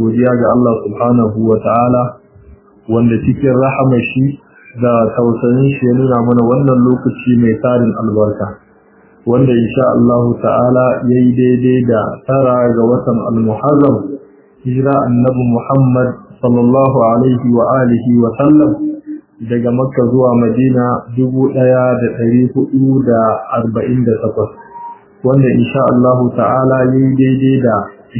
godiya ga Allah subhanahu wa ta'ala wanda cikin rahama shi da tausayin shi ya nuna mana wannan lokaci mai tarin albarka wanda insha Allah ta'ala yayi daidai da tara ga watan al-Muharram hijira annabi Muhammad sallallahu alaihi wa alihi wa sallam daga Makka zuwa Madina 1448 wanda insha Allah ta'ala yayi daidai da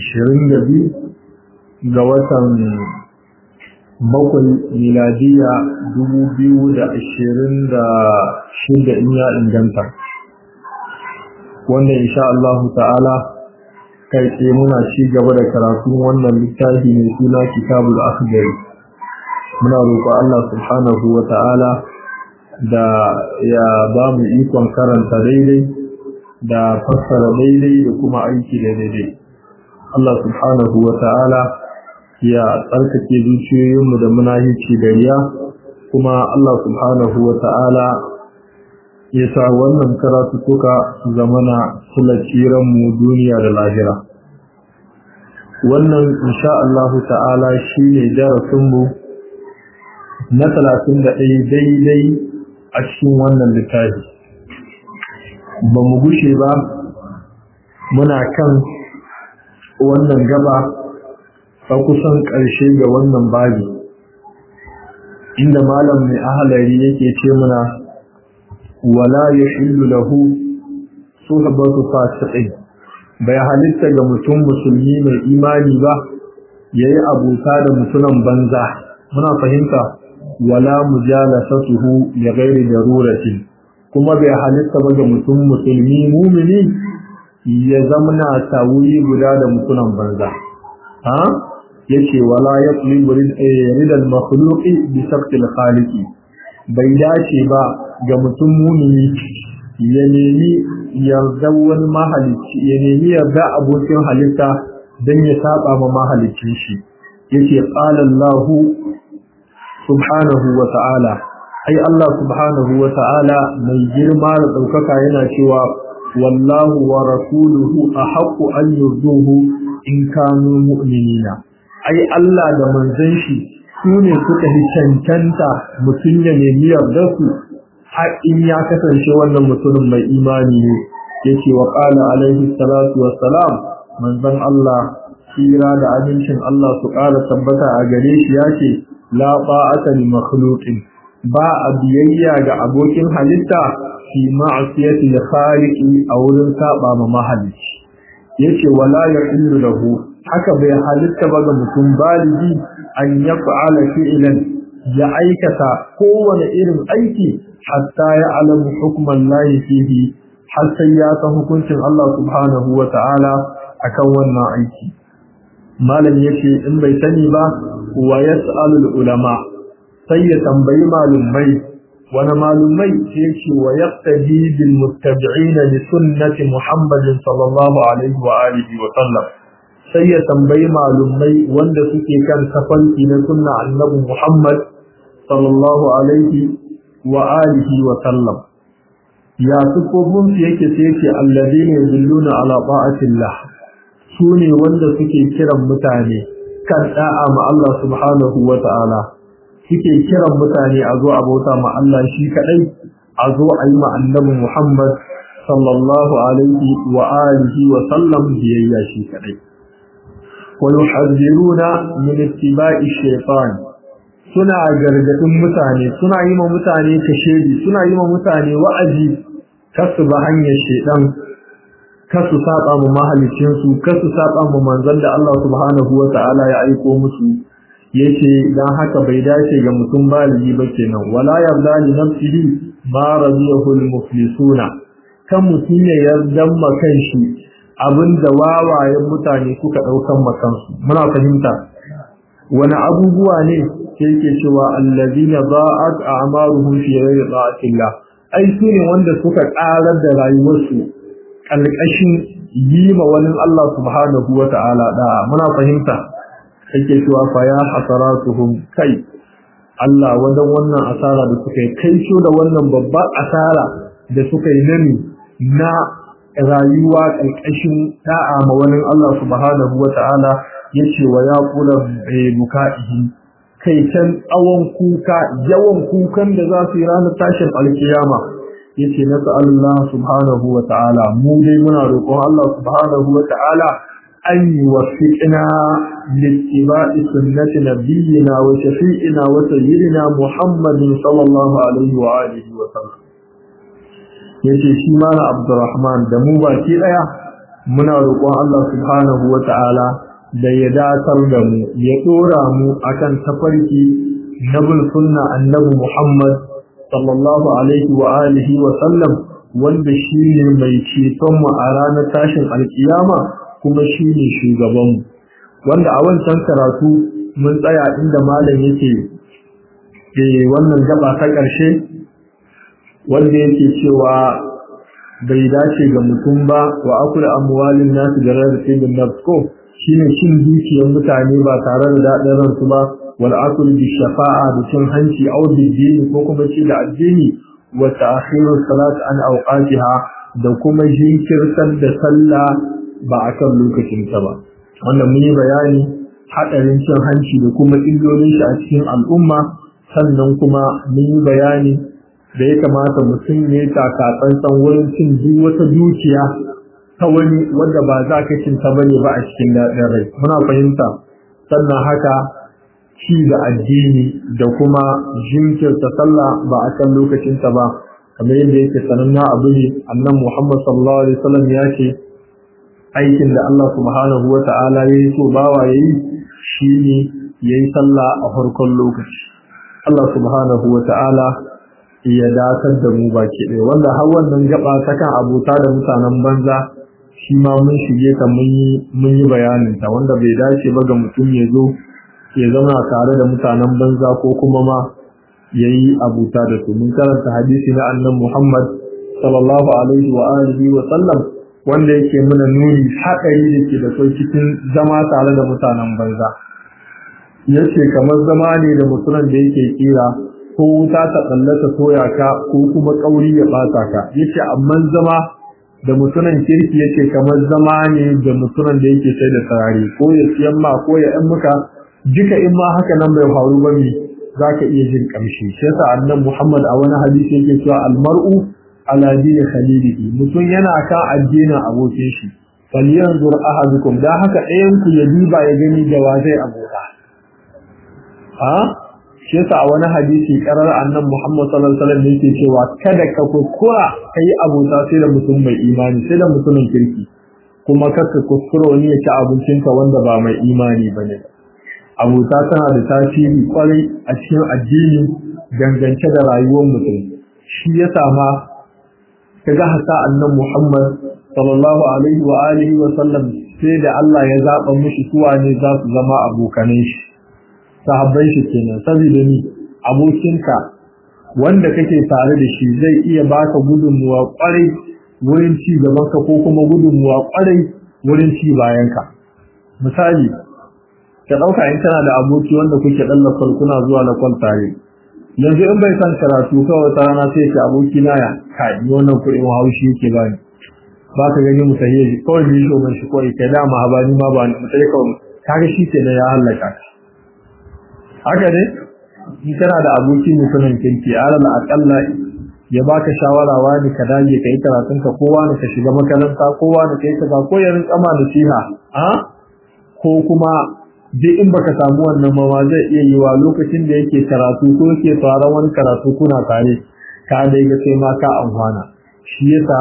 22 ga watan bakwai miladiya 2026 in ya inganta wanda insha Allah ta'ala kai tsaye muna ci gaba da karatun wannan littafi mai suna kitabul akhdari muna roƙo Allah subhanahu wa ta'ala da ya ba mu ikon karanta daidai da fassara daidai da kuma aiki da daidai Allah subhanahu wa ta'ala ya tsarkake zuciyoyinmu da munahici da riya kuma Allah subhanahu wa ta'ala ya sa wannan karatu suka zamana sulaciran mu duniya da lahira wannan insha Allah ta'ala shine darasin mu na 31 daidai a cikin wannan littafi ba mu gushe ba muna kan wannan gaba ta kusan ƙarshe ga wannan babi inda malam mai ahalari yake ce muna wala yahillu lahu suhbatu fasiqin bai halitta ga mutum musulmi mai imani ba yayi abuta da mutunan banza muna fahimta wala mujalasatuhu li ghairi daruratin kuma bai halitta ba ga mutum musulmi mumini ya zamna tawuri guda da mutunan banza ha yace wala yaqlibu ridal makhluqi bi sabtil khaliqi bai dace ba ga mutum mumini ya nemi yarda wani mahalicci ya nemi yarda abokin halitta dan ya saba ma mahalicin shi yace qala Allah subhanahu wa ta'ala ai Allah subhanahu wa ta'ala mai girma da daukaka yana cewa wallahu wa rasuluhu ahaqqu an yurduhu in kanu mu'minina ai Allah da manzon shi su ne suka yi cancanta mutum ya nemi yarda su har in ya kasance wannan mutumin mai imani ne yake wa qala alaihi salatu wassalam manzon Allah kira da amincin Allah su ƙara tabbata a gare shi yace la ta'ata li makhluqin ba a biyayya ga abokin halitta fi ma'siyati al-khaliqi a wurin saba ma mahalicci yace wala yahillu lahu haka bai halitta ba ga mutum baligi an ya fa'ala fi'lan ya aikata kowane irin aiki hatta ya alamu hukman lahi fihi har sai ya san hukuncin Allah subhanahu wa ta'ala akan wannan aiki malam yace in bai sani ba wa yas'alu ulama sai ya tambayi malumai wani malumai sai ce wa yaqtadi bil muttabi'in li sunnati muhammadin sallallahu alaihi wa alihi wa sallam sai ya tambayi malumai wanda suke kan tafarki na sunna annabi Muhammad sallallahu alaihi wa alihi wa sallam ya sufofin su yake sai yake alladhina yadulluna ala ta'atillah su ne wanda suke kiran mutane kan da'a ma Allah subhanahu wa ta'ala suke kiran mutane a zo a bauta ma Allah shi kadai a zo a yi ma annabi Muhammad sallallahu alaihi wa alihi wa sallam biyayya shi kadai ويحذرون من اتباع الشيطان suna gargadin mutane suna yi ma mutane kashedi suna yi ma mutane wa'azi kasu ba hanyar shedan kasu saba mu mahalicin su kasu saba mu manzon da Allah subhanahu wata'ala ya aiko musu yace dan haka bai dace ga mutum baligi ba kenan wala yarda li nafsihi ma radiyahu al-muflisuna kan mutum ya yarda ma kanshi abinda wawayen mutane suka daukan makansu muna fahimta wani abubuwa ne ke yake cewa allazina za'at a'maruhum fi ghairi ta'atillah ai su ne wanda suka karar da rayuwarsu kalkashin yi ma wani Allah subhanahu wata'ala da muna fahimta yake cewa fa ya hasaratuhum kai Allah wadan wannan asara da suka yi kai da wannan babbar asara da suka yi nani na rayuwa ƙarƙashin da'a ma wani Allah subhanahu wa ta'ala yace wa ya kula buka'ihi kai can tsawon kuka yawan kukan da za su yi ranar tashin alkiyama yace na Allah subhanahu wa ta'ala mu dai muna roƙon Allah subhanahu wa ta'ala an yuwaffiqna littiba'i sunnati nabiyyina wa shafi'ina wa sayyidina Muhammadin sallallahu alaihi wa alihi wa sallam yace shi mana Abdurrahman da mu baki daya muna roƙon Allah subhanahu wa ta'ala da ya datar da mu ya dora mu akan tafarki nabul sunna annabi Muhammad sallallahu alaihi wa alihi wa sallam wanda shine mai ceton mu a ranar tashin alkiyama kuma shine shugaban mu wanda a wancan karatu mun tsaya inda malam yake eh wannan gaba ta ƙarshe wanda yake cewa bai dace ga mutum ba wa akula amwalin nasu da rarrafe da nafsko shine cin dukiyar mutane ba tare da daɗin ransu ba wal akul bi shafa'a da cin hanci aw dini ko kuma ci da addini wa ta'khiru salat an awqatiha da kuma jinkirtar da sallah ba akan lokacin ta ba wannan mun yi bayani hadarin cin hanci da kuma illolin shi a cikin al'umma sannan kuma mun yi bayani da ya kamata mutum ya taka tsantsan wurin cin duk wata dukiya ta wani wanda ba za ka cin ta bane ba a cikin daɗin rai muna fahimta sannan haka ci da addini da kuma jinkirta sallah ba a kan lokacinta ba kamar yadda yake sananna abu ne annan Muhammad sallallahu alaihi wasallam ya ce aikin da Allah subhanahu wa ta'ala ya yi so bawa ya yi shi ne ya yi sallah a farkon lokaci Allah subhanahu wa ta'ala ya datar da mu baki ɗaya wanda har wannan gaba ta kan abota da mutanen banza shi ma mun shige ta mun yi bayanin ta wanda bai dace ba ga mutum ya zo ya zauna tare da mutanen banza ko kuma ma ya yi abuta da su mun karanta hadisi na annan Muhammad sallallahu alaihi wa alihi wa sallam wanda yake muna nuni haɗari da ke da kai cikin zama tare da mutanen banza yace kamar zama ne da mutumin da yake kira ko wuta ta tsallata soya ka ko kuma kauri ya bata ka yace amma zama da mutumin kirki yake kamar zama ne da mutumin da yake sai da sarari ko ya siyan ma ko ya ɗan muka duka in ma haka nan bai faru ba ne za ka iya jin ƙamshi shi yasa annan muhammad a wani hadisi yake cewa almar'u ala dini khalilihi mutum yana kan addinin abokin shi falyanzur ahadukum da haka ɗayan ku ya diba ya gani da wa zai abota ha shi yasa a wani hadisi karar annan muhammad sallallahu alaihi wasallam yake cewa kada ka kuskura kai abota sai da mutum mai imani sai da mutumin kirki kuma kaka kuskura wani ya ci abincinka wanda ba mai imani bane abota tana da tasiri kwarai a cikin addini dangance da rayuwar mutum shi ya sama kaga hasa annan Muhammad sallallahu alaihi wa alihi wa sallam sai da Allah ya zaba mishi suwa ne za su zama abokanan shi sahabbai shi kenan saboda ni abokinka wanda kake tare da shi zai iya baka gudunmuwa kwarai wurin ci gaban ka ko kuma gudunmuwa kwarai wurin ci bayan ka misali ka ɗauka in kana da aboki wanda kuke ɗan lafar kuna zuwa lakwal tare yanzu in bai san karatu kawai ta rana sai ka aboki na ya kai wannan kuɗin haushi yake ba ni ba ka gani mu sahiye shi kawai ni shi mai shi kawai kai dama ha ba ni ma ba ni mu sai kawai kaga shi ke ya hallaka ka haka ne in kana da aboki mutumin kirki alal aƙalla ya baka shawara wani ka dage ka yi karatun ka kowa ne ka shiga makaranta kowa ne ka yi kaza ko ya rinka ma nasiha a ko kuma duk in baka samu wannan ma zai iya yiwa lokacin da yake karatu ko yake tsaron wani karatu kuna tare ka dai ga sai ma ka amfana shi yasa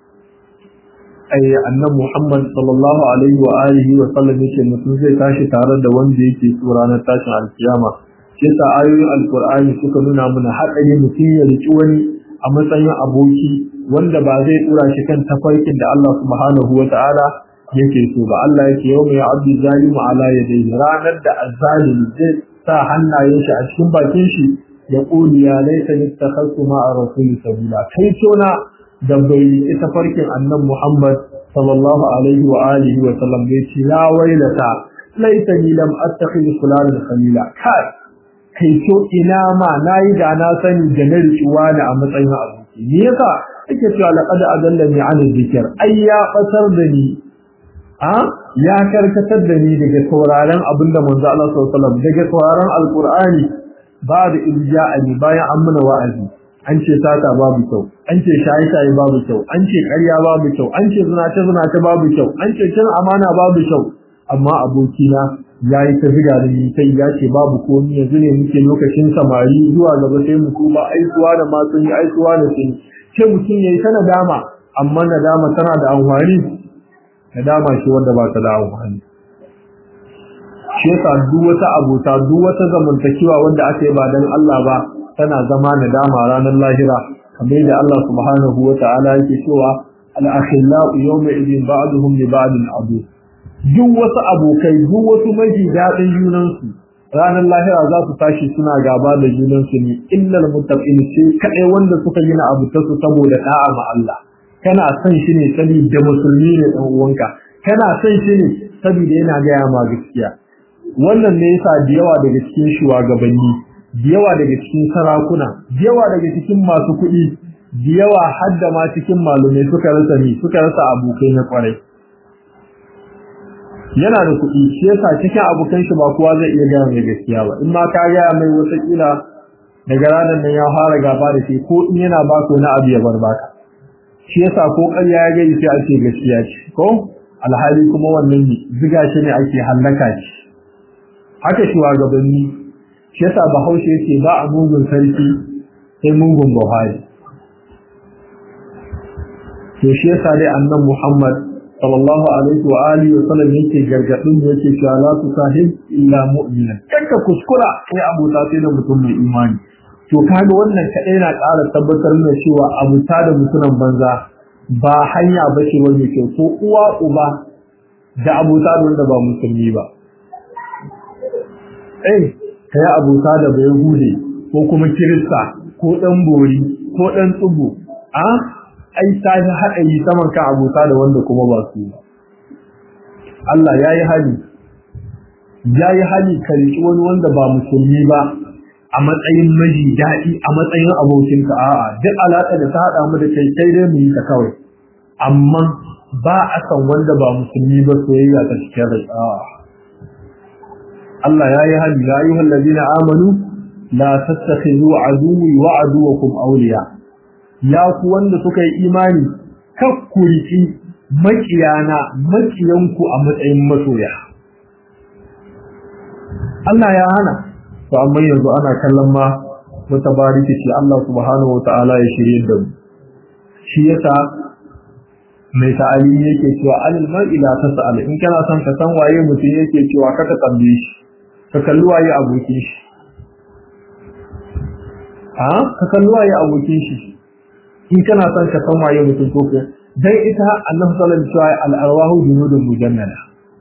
ai annabi Muhammad sallallahu alaihi wa alihi wa sallam yake mutum zai tashi tare da wanda yake so ranar tashin alkiyama shi yasa ayoyin alqur'ani suka nuna mana haɗari mutum ya riki wani a matsayin aboki wanda ba zai tura shi kan tafarkin da Allah subhanahu wa ta'ala yake so ba Allah yake yau mai abdu zalimu ala yadayhi ranar da azzalimi zai sa hannayen shi a cikin bakin shi ya kuli ya laita nittakhadtu ma'a rasuli sabila kai tona da bai ita farkin annan Muhammad sallallahu alaihi wa alihi wa sallam bai ce la wailata laita ni lam attakhidh fulanan khalila kai kai to ina ma nayi da na sani da na riƙuwa da a matsayin aboki me yasa yake cewa laqad adallani an dhikr ai ya fatar da ni a ya karkatar da ni daga sauraron abinda manzo Allah sallallahu alaihi wasallam daga sauraron alqur'ani ba da irja'ani bayan an muna wa'azi an ce sata babu kyau an ce shaye-shaye babu kyau an ce ƙarya babu kyau an ce zinace-zinace babu kyau an ce cin amana babu kyau amma abokina ya yi ta ziga da ni sai ya ce babu komi yanzu ne muke lokacin samari zuwa gaba sai mu kuma aikuwa da ma sun yi aikuwa da sun ce mutum ya yi ta nadama amma nadama tana da amfani nadama ce wanda ba ta da amfani shi yasa duk wata abota duk wata zamantakewa wanda aka yi ba dan Allah ba tana zama nadama ranar lahira kamar da Allah subhanahu wa ta'ala yake cewa al-akhillau yawma idin ba'duhum li ba'din adu duk wasu abokai duk wasu maji dadin junan su ranar lahira za su tashi suna gaba da junan su ne illal muttaqin sai kadai wanda suka yi na abu ta su saboda da'a ma Allah kana son shi ne saboda musulmi ne dan uwanka kana son shi ne saboda yana gaya ma gaskiya wannan ne yasa da yawa daga cikin shugabanni da yawa daga cikin sarakuna da yawa daga cikin masu kuɗi da yawa har da ma cikin malumai suka rasa ni suka rasa abokai na kwarai yana da kuɗi shi yasa cikin abokan shi ba kowa zai iya gaya mai gaskiya ba in ma ka gaya mai wata kila daga ranar nan ya fara gaba da shi ko in yana ba na abu ya bar baka shi yasa ko ƙarya ya gani sai ake gaskiya ce ko alhali kuma wannan ne ziga shi ne ake hallaka shi haka shugabanni shi yasa bahaushe yake ba a mugun sarki sai mugun buhari to shi yasa dai annan muhammad sallallahu alaihi wa alihi wa sallam yake gargadin da yake cewa la tusahib illa mu'minan kanka kuskura sai abuta sai da mutum mai imani to kaga wannan kadai na ƙara tabbatar da cewa abuta da mutumin banza ba hanya bace wani kyau ko uwa uba da abuta da wanda ba musulmi ba eh ka yi abota da bai hude ko kuma kirista ko ɗan bori ko ɗan tsubu a ai ta yi haɗari saman ka abota da wanda kuma ba su ba Allah ya yi hali ya yi hali ka riƙi wani wanda ba musulmi ba a matsayin maji daɗi a matsayin abokinka a'a duk alaƙa da ta haɗa mu da kai kai dai mu yi ta kawai amma ba a san wanda ba musulmi ba soyayya ta cikin rai a'a Allah ya yi hali ya ayyuhal ladina amanu la tattakhidhu aduwwi wa aduwwakum awliya ya ku wanda suka yi imani kakkuriki makiyana makiyanku a matsayin masoya Allah ya hana to amma yanzu ana kallon ma wata bariki ce Allah subhanahu wataala ya shirye da mu shi yasa mai ta'alimi yake cewa alil mar'i la tas'al in kana son ka san waye mutum yake cewa ka ka tambaye shi ka kalli waye abokin shi a ka kalli waye abokin shi in kana son ka san waye mutum ko ka dan ita annabi sallallahu alaihi wasallam al arwahu junudun mujannada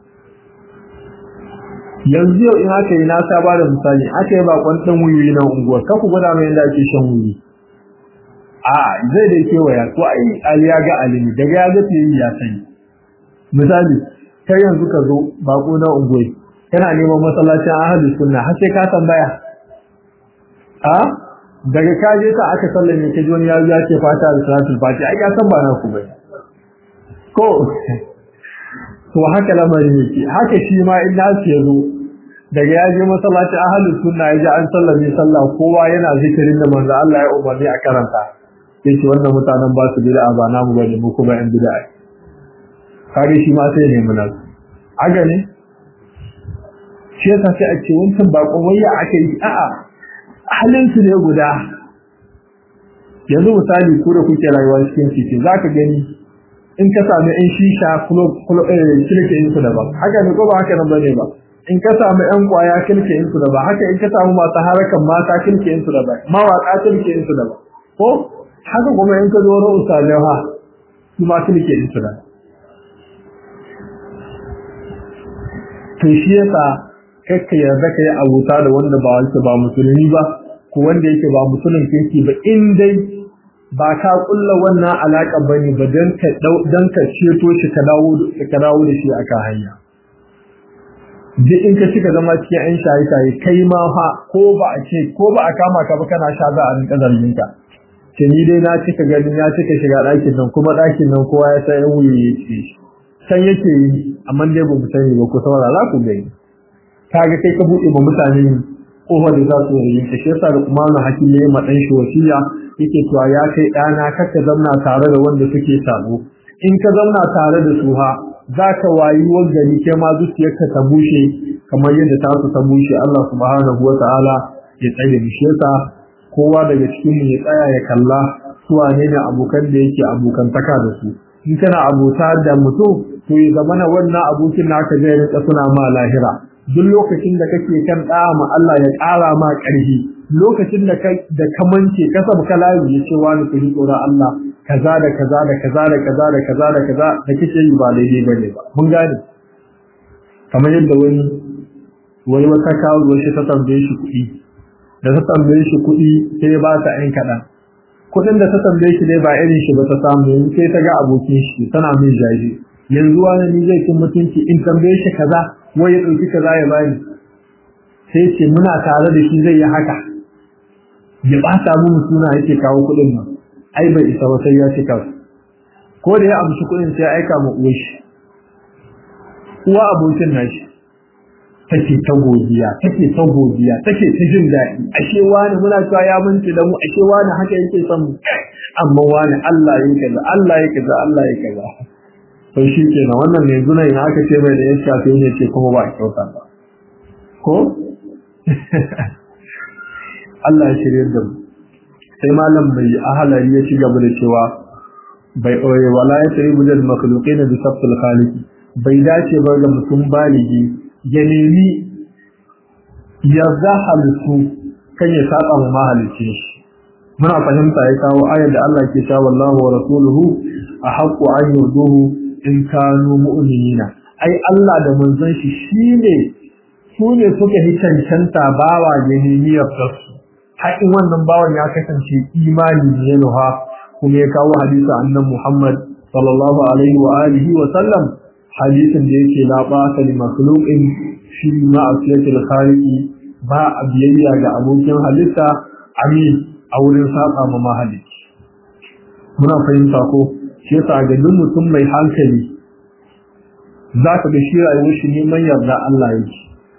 yanzu yau in aka yi na saba da misali aka yi bakon dan wuyi na unguwa ka ku gwada mai yadda ake shan wuyi a zai da kewaya ko ai ali ya ga alimi daga ya ga yi ya sani misali kai yanzu ka zo bako na unguwa kana neman masallacin ahli sunna har sai ka tambaya a daga ka je ka aka sallame ka ji wani ya ya ce fata da salatul fati ai ka san ba na ku bai ko to haka lamarin yake haka shi ma in nasu ya zo daga ya je masallacin ahli sunna ya ji an sallame sallah kowa yana zikirin da manzo Allah ya umarni a karanta yace wannan mutanen ba su bid'a ba namu bane mu kuma yan bid'a kage shi ma sai ne muna aga ne shi yasa sai a ce wancan bakon wayya aka yi a'a halin su ne guda yanzu misali ku da kuke rayuwa cikin titi zaka gani in ka sami yan shisha kilke yin su daban haka ne ko ba haka nan bane ba in ka sami yan kwaya kilke yin su daban haka in ka samu masu harakan mata kilke yin su daban mawaka kilke yin su daban ko haka kuma in ka zo na usalai ha su ma kilke yin su daban to shi yasa kakka yarda ka yi abuta da wanda ba wanda ba musulmi ba ko wanda yake ba musulmin kirki ba in dai ba ka kulla wannan alaka bane ba dan ka dan ka ceto shi ka dawo ka dawo da shi aka hanya duk in ka cika zama cikin yan shayi shayi kai ma fa ko ba a ce ko ba a kama ka ba kana sha za a rinka zargin ka ce ni dai na cika gani na cika shiga ɗakin nan kuma ɗakin nan kowa ya san yan wuyi ya ce san yake yi amma dai ba mu sani ba ku saurara ku gani kaga kai ka buɗe ma mutane kofar da za su yi ta shi yasa da kuma na hakim ya yi ma ɗan shi wasiya yake cewa ya kai ɗana kar ka zamna tare da wanda suke sabo in ka zamna tare da su ha za ka wayi gari ke ma zuciyarka ta bushe kamar yadda ta su ta bushe Allah subhanahu wa ta'ala ya tsaye da shi yasa kowa daga cikin mu ya tsaya ya kalla su wane ne abokan da yake abokantaka da su in kana abota da mutum to ya zama na wannan abokin naka zai rinka suna ma lahira duk lokacin da kake kan ɗaya ma Allah ya ƙara ma ƙarfi lokacin da da kamance ka sabu ka layu ya ce wani ku tsoron Allah kaza da kaza da kaza da kaza da kaza da kaza da kake yi ba daidai bane ba mun gane kamar yadda wani wani wata kawo shi ta tambaye shi kuɗi da ta tambaye shi kuɗi sai ba ta ɗan kaɗan kuɗin da ta tambaye shi dai ba irin shi ba ta samu yanzu sai ta ga abokin shi tana min jaji yanzu wani ni zai kin mutunci in tambaye shi kaza wai ya ɗauki kaza ya bani sai ce muna tare da shi zai yi haka ya ɓata mu suna yake kawo kuɗin nan ai bai isa ba sai ya ci kansu ko da ya amshi kuɗin sai ya aika ma uwar shi uwa abokin nashi take ta godiya take ta godiya take ta jin daɗi ashe wani muna cewa ya mince da mu ashe wani haka yake son mu amma wani Allah ya kaza Allah ya kaza Allah ya kaza to shi kenan wannan ne zuna ina aka ce mai da ya shafe ne ce kuma ba kyauta ba ko Allah ya shirye da mu sai malam mai ahalari ya ci gaba da cewa bai oye wala ya tari bujal makhluqin bi sabtul khaliq bai dace ba ga mutum baligi ya nemi ya halittu kan ya saba ma mahalicci muna fahimta ya kawo ayar da Allah ke cewa wallahu wa rasuluhu ahaqqu an yuduhu in kanu mu'minina ai Allah da manzon shi shine su ne suka yi cancanta bawa ya nemi yardarsu haƙin wannan bawan ya kasance imani ne ya nuha kuma ya kawo hadisi annan Muhammad sallallahu alaihi wa alihi wa sallam hadisin da yake la ba ta li makhluqin fi ma'asiyatil khaliqi ba a biyayya ga abokin halitta amin a wurin saba ma mahalici muna fahimta ko shi yasa ga duk mutum mai hankali za ka ga shi rayuwar shi neman yarda Allah yake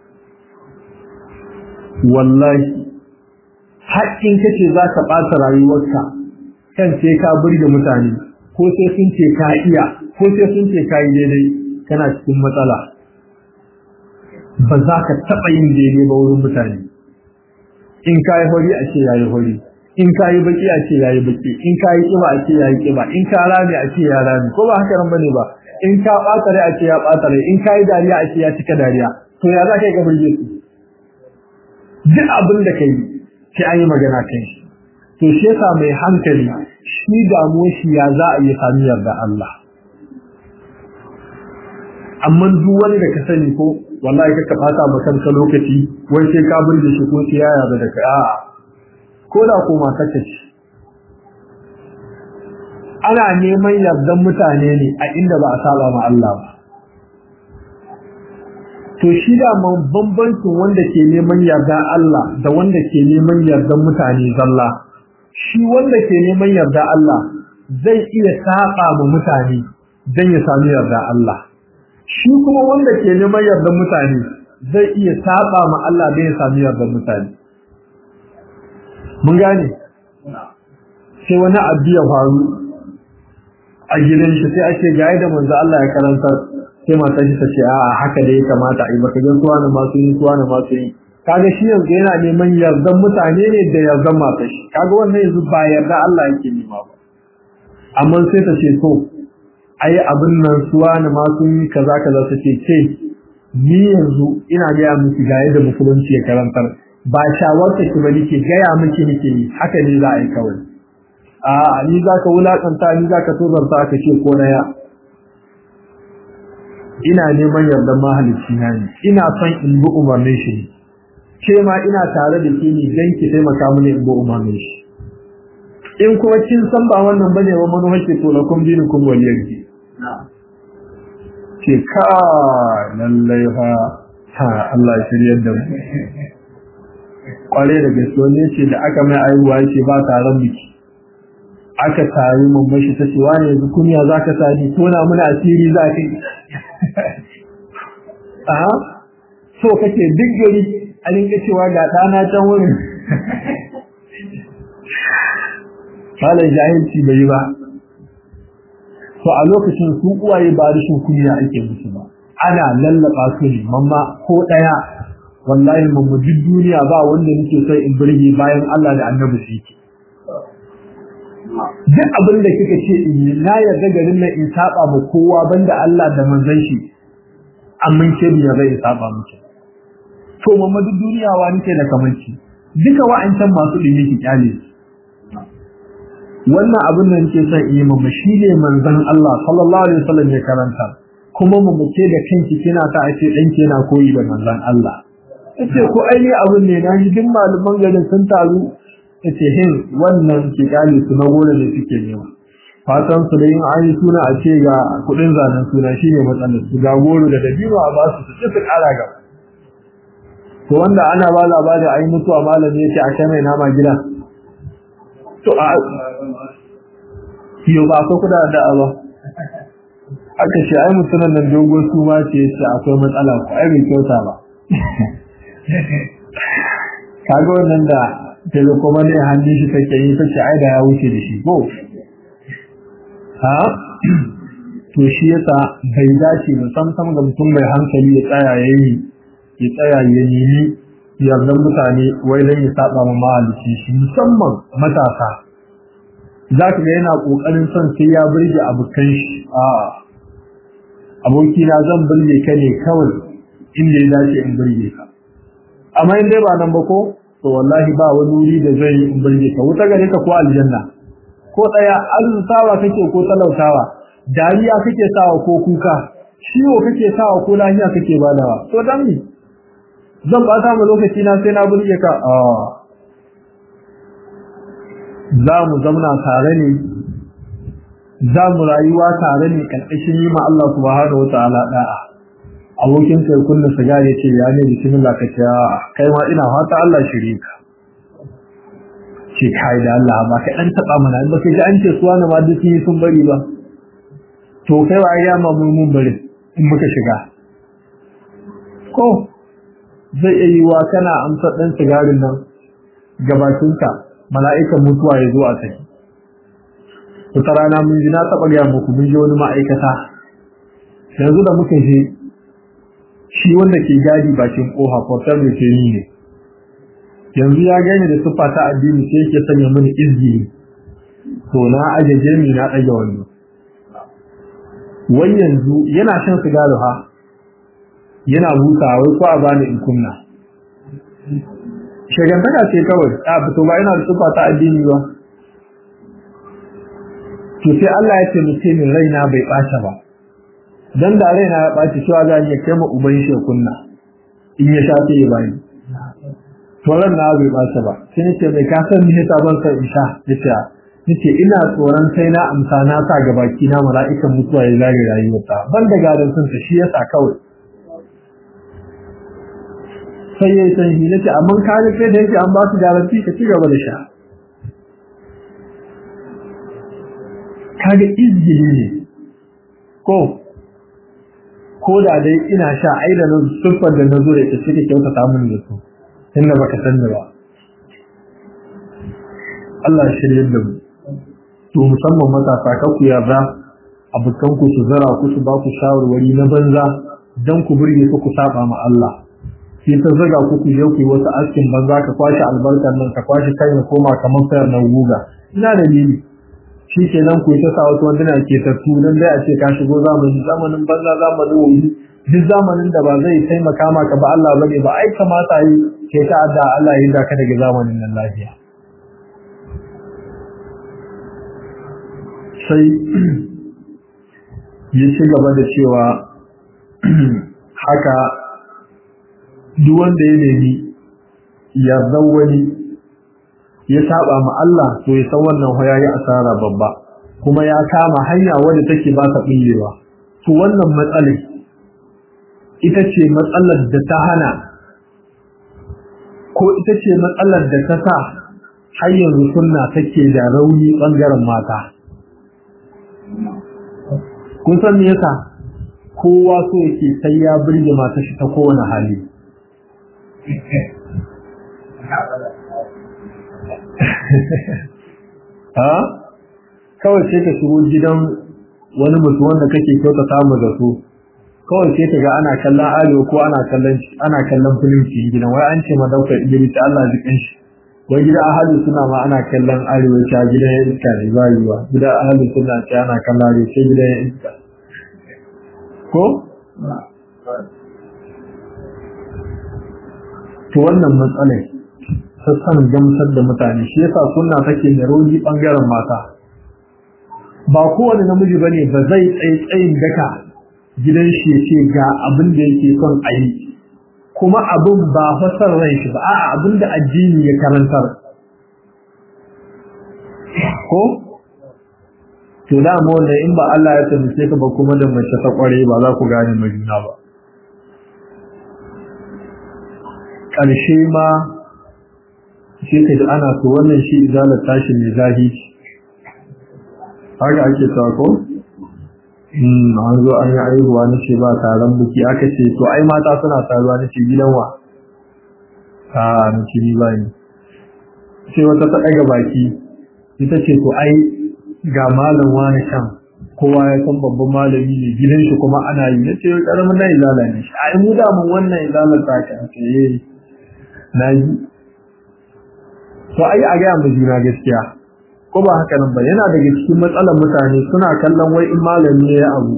wallahi haƙƙin kace za ka ɓata rayuwarka kan sai ka burge mutane ko sai sun ce ka iya ko sai sun ce ka yi daidai kana cikin matsala ba za ka taɓa yin daidai ba wurin mutane in ka yi hori a ce ya yi hori in ka yi baki a ce ya yi baki in ka yi ƙiba a ce ya yi ƙiba in ka rame a ce ya rame ko ba haka nan bane ba in ka ɓata rai a ce ya ɓata rai in ka yi dariya a ce ya cika dariya to ya za ka yi ka burge su duk abin da ka yi sai an yi magana kan shi to shi yasa mai hankali shi damuwar shi ya za a yi sami yarda Allah amma duk wani da ka sani ko wallahi ka ka fata ma kanka lokaci wai sai ka burge shi ko sai ya yarda da kai a'a ko da ko mata ce ana neman yardan mutane ne a inda ba a saba ma Allah ba to shi da man bambancin wanda ke neman yarda Allah da wanda ke neman yardan mutane zalla shi wanda ke neman yarda Allah zai iya saba ma mutane dan ya sami yarda Allah shi kuma wanda ke neman yardan mutane zai iya saba ma Allah dan ya sami yardan mutane mun gane sai wani abu ya faru a gidan shi sai ake ga da manzo Allah ya karanta sai matar shi ta ce a'a haka da ya kamata a yi baka gan suwa na masu yi suwa na masu yi kaga shi yanzu yana neman yardan mutane ne da yardan matar shi kaga wannan yanzu ba yarda Allah yake nema ba amma sai ta ce to ai abin nan suwa na masu yi kaza kaza ta ce ce ni yanzu ina gaya miki ga yadda musulunci ya karantar ba shawarta ki ba nake gaya miki nake yi haka ne za a yi kawai a ni za ka wulakanta ni za ka tozarta ka ce ko na ya ina neman yardan mahalicci na ne ina son in bi umarnin shi ne ke ma ina tare da ke ne dan ki taimaka mini in bi umarnin shi in kuma kin san ba wannan bane wa manufar ke to lakum dinukum waliyar ki ke ka lallai fa ha Allah ya shiryar da mu kware da gaske wani ce da aka mai aihuwa yake ba taron biki aka tari mamman shi ta ce wani yanzu kunya za ka sani tona muna asiri za ka yi a so kake duk gari a rinka cewa ga ɗana can wurin falon jahilci bai yi ba to a lokacin su uwaye ba rashin kunya ake musu ba ana lallaba su ne mamma ko ɗaya wallahi mamma duk duniya ba wanda nake son in burge bayan Allah da annabi su yake duk abin da kika ce in yi na yarda garin nan in saba ma kowa banda Allah da manzon shi amince biya zai in saba miki to mamma duk duniya wa nake da kamanci duka wa'ancan masu dimi ki kyale wannan abin da nake son in yi mamma shine manzon Allah sallallahu alaihi wasallam ya karanta kuma mu mace da kanki kina ta ake danki yana koyi da manzon Allah yace ko ai abin ne na ji duk malaman garin sun taru yace hin wannan ke kale su na gore da suke nema fatan su da yin ayi suna a ce ga kudin zanen suna shine matsalar su ga goro da dabino a ba su su ci su kara ga to wanda ana ba labari ayi mutuwa malami yace a kai mai nama gida to a kiyo ba ko kuda da Allah aka ce ai mutunan nan dogo su ma ce yace akwai matsala ko ai bai kyauta ba kaga wannan da daga kuma ne hannun shi take yi take ai da ya wuce da shi ko ha to shi yasa bai dace ba sam sam ga mutum mai hankali ya tsaya yayi ya tsaya ya nemi yardan mutane wai dan ya saba ma mahalici shi musamman matasa za ka ga yana kokarin son sai ya burge abokan shi a abokina zan burge ka ne kawai inda ya dace in burge ka amma in dai ba nan ba ko to wallahi ba wani wuri da zai in burge ka wuta gare ka ko aljanna ko tsaya arzutawa kake ko talautawa dariya kake sawa ko kuka ciwo kake sawa ko lafiya kake badawa to dan ni zan bata mu lokaci na sai na burge ka a za mu zauna tare ne za mu rayuwa tare ne karkashin yi ma Allah subhanahu wa ta'ala da'a abokin kai kunna siga ya ce ya ne bismillah ka ce kai ma ina fata Allah shiri ka ce kai da Allah ba kai dan taba mana ba kai an ce su wani ma duk yi sun bari ba to kai wa ya ma mun mun bari in muka shiga ko zai iya yiwa kana amsa dan sigarin nan gabatinka mala'ikan mutuwa ya zo a kai wata rana mun ji na taɓa gaya muku mun ji wani ma'aikata yanzu da muka je shi wanda ke gadi bakin koha portal da ke yi ne yanzu ya gani da siffa ta addini sai yake sanya mini izini to na ajaje mi na ɗage wani wai yanzu yana shan sigari ha yana busa wai ko a bani in kunna shagantaka ce kawai a fito ba yana da siffa ta addini ba to sai Allah ya taimake ni raina bai ɓace ba dan da raina ya ɓaci cewa za ya kai ma uban shi kunna in ya sha sai ya bani to ran na bai ɓace ba sai nace mai ka san me yasa ban san in sha yace nace ina tsoron sai na amsa na sa ga baki na mala'ikan mutuwa ya zage rayuwarta ban da gadan sun ta shi yasa kawai sai ya san shi nace amma ka ga kai da yake an ba su garanti ka ci gaba da sha kaga izgili ne ko ko da dai ina sha ai da siffar da na zo da ita sai kyauta ta mun da su inda baka san da ba Allah ya shirye da mu to musamman matasa ka ku yarda abukan ku su zara ku su ba ku shawarwari na banza dan ku burge ku ku saba ma Allah sai ta zaga ku ku je ku yi wasu askin banza ka kwashi albarkar nan ka kwashi kai ya koma kamar sayar na guga ina dalili shi ke nan ku ta sa wasu wanduna ke tattu nan dai a ce ka shigo zamani zamanin banza zamanin wuri duk zamanin da ba zai taimaka maka ba Allah bane ba ai kamata yi ke ta adda Allah yi ka daga zamanin nan lafiya sai ya ci gaba da cewa haka duk wanda ya nemi yardan wani ya saba ma Allah to ya san wannan hoya ya asara babba kuma ya kama hanya wadda take ba ta billewa to wannan matsalar ita ce matsalar da ta hana ko ita ce matsalar da ta sa har yanzu sunna take da rauni bangaren mata kun san me yasa kowa so yake sai ya birge mata shi ta kowane hali ha kawai sai ka shigo gidan wani mutum wanda kake kyauta samu da su kawai sai ka ga ana kallon arewa ko ana kallon ana kallon film cikin gidan wai an ce ma daukar Idris Allah jikin shi wai gida ahalu suna ma ana kallon arewa ta gidan ya iska ne ba yiwa gida ahalu suna ce ana kallon arewa sai gidan ya iska ko to wannan matsalai sassan gamsar da mutane shi yasa sunna take da rauni bangaren mata ba kowane namiji bane ba zai tsaye tsayin daka gidan shi ya ce ga abin da yake son a yi kuma abin ba fasar ran shi ba a'a abin da addini ya karantar ko to da mu wanda in ba Allah ya taimake ka ba kuma da mace ta kware ba za ku gane majuna ba ƙarshe ma sai ka ji ana so wannan shi izalar tashi mai zahi haka ake cewa ko an zo an yi aihuwa na ce ba taron buki aka ce to ai mata suna taruwa na ce gidan wa a na ce ni ba ni sai wata ta ɗaga baki ita ce to ai ga malam wani can kowa ya san babban malami ne gidan shi kuma ana yi na ce ƙaramin na izala ne shi ai mu da mun wannan izalar ta ka ce na yi to ai a gaya mu juna gaskiya ko ba haka nan ba yana daga cikin matsalar mutane suna kallon wai in malami ne ya abu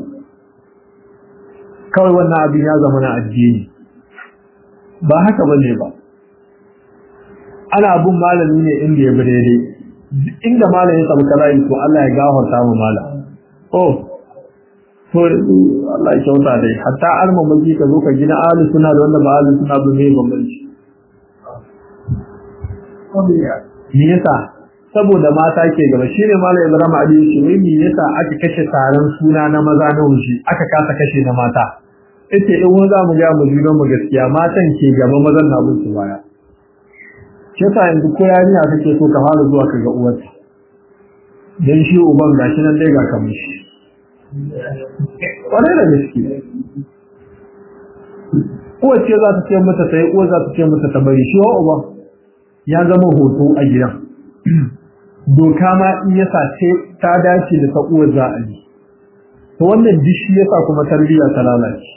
kawai wannan abin ya zama na addini ba haka ba ne ba ana abun malami ne inda ya bi daidai inda malami ya samu kalayi to Allah ya gafarta mu malam oh to Allah ya kyauta dai hatta arma miji ka zo ka gina ahli suna da wanda ba ahli suna ba mai bambanci me yasa saboda mata ke gaba shine mallam Ibrahim Ali shi wai me yasa aka kashe taron suna na maza na wuce aka kasa kashe na mata yace in wani za mu ga mu juna mu gaskiya matan ke gaba mazan na bin su baya shi sa yanzu ko yarinya kake so ka fara zuwa ka ga uwarta dan shi uban gashi nan dai ga kamar shi kwarai da gaske uwar ce za ta ce mata ta yi uwar za ta ce mata ta bari shi wa uban ya zama hoto a gidan doka ma in yasa ce ta dace da ta uwar za a yi to wannan dishi yasa kuma tarbiyya ta lalace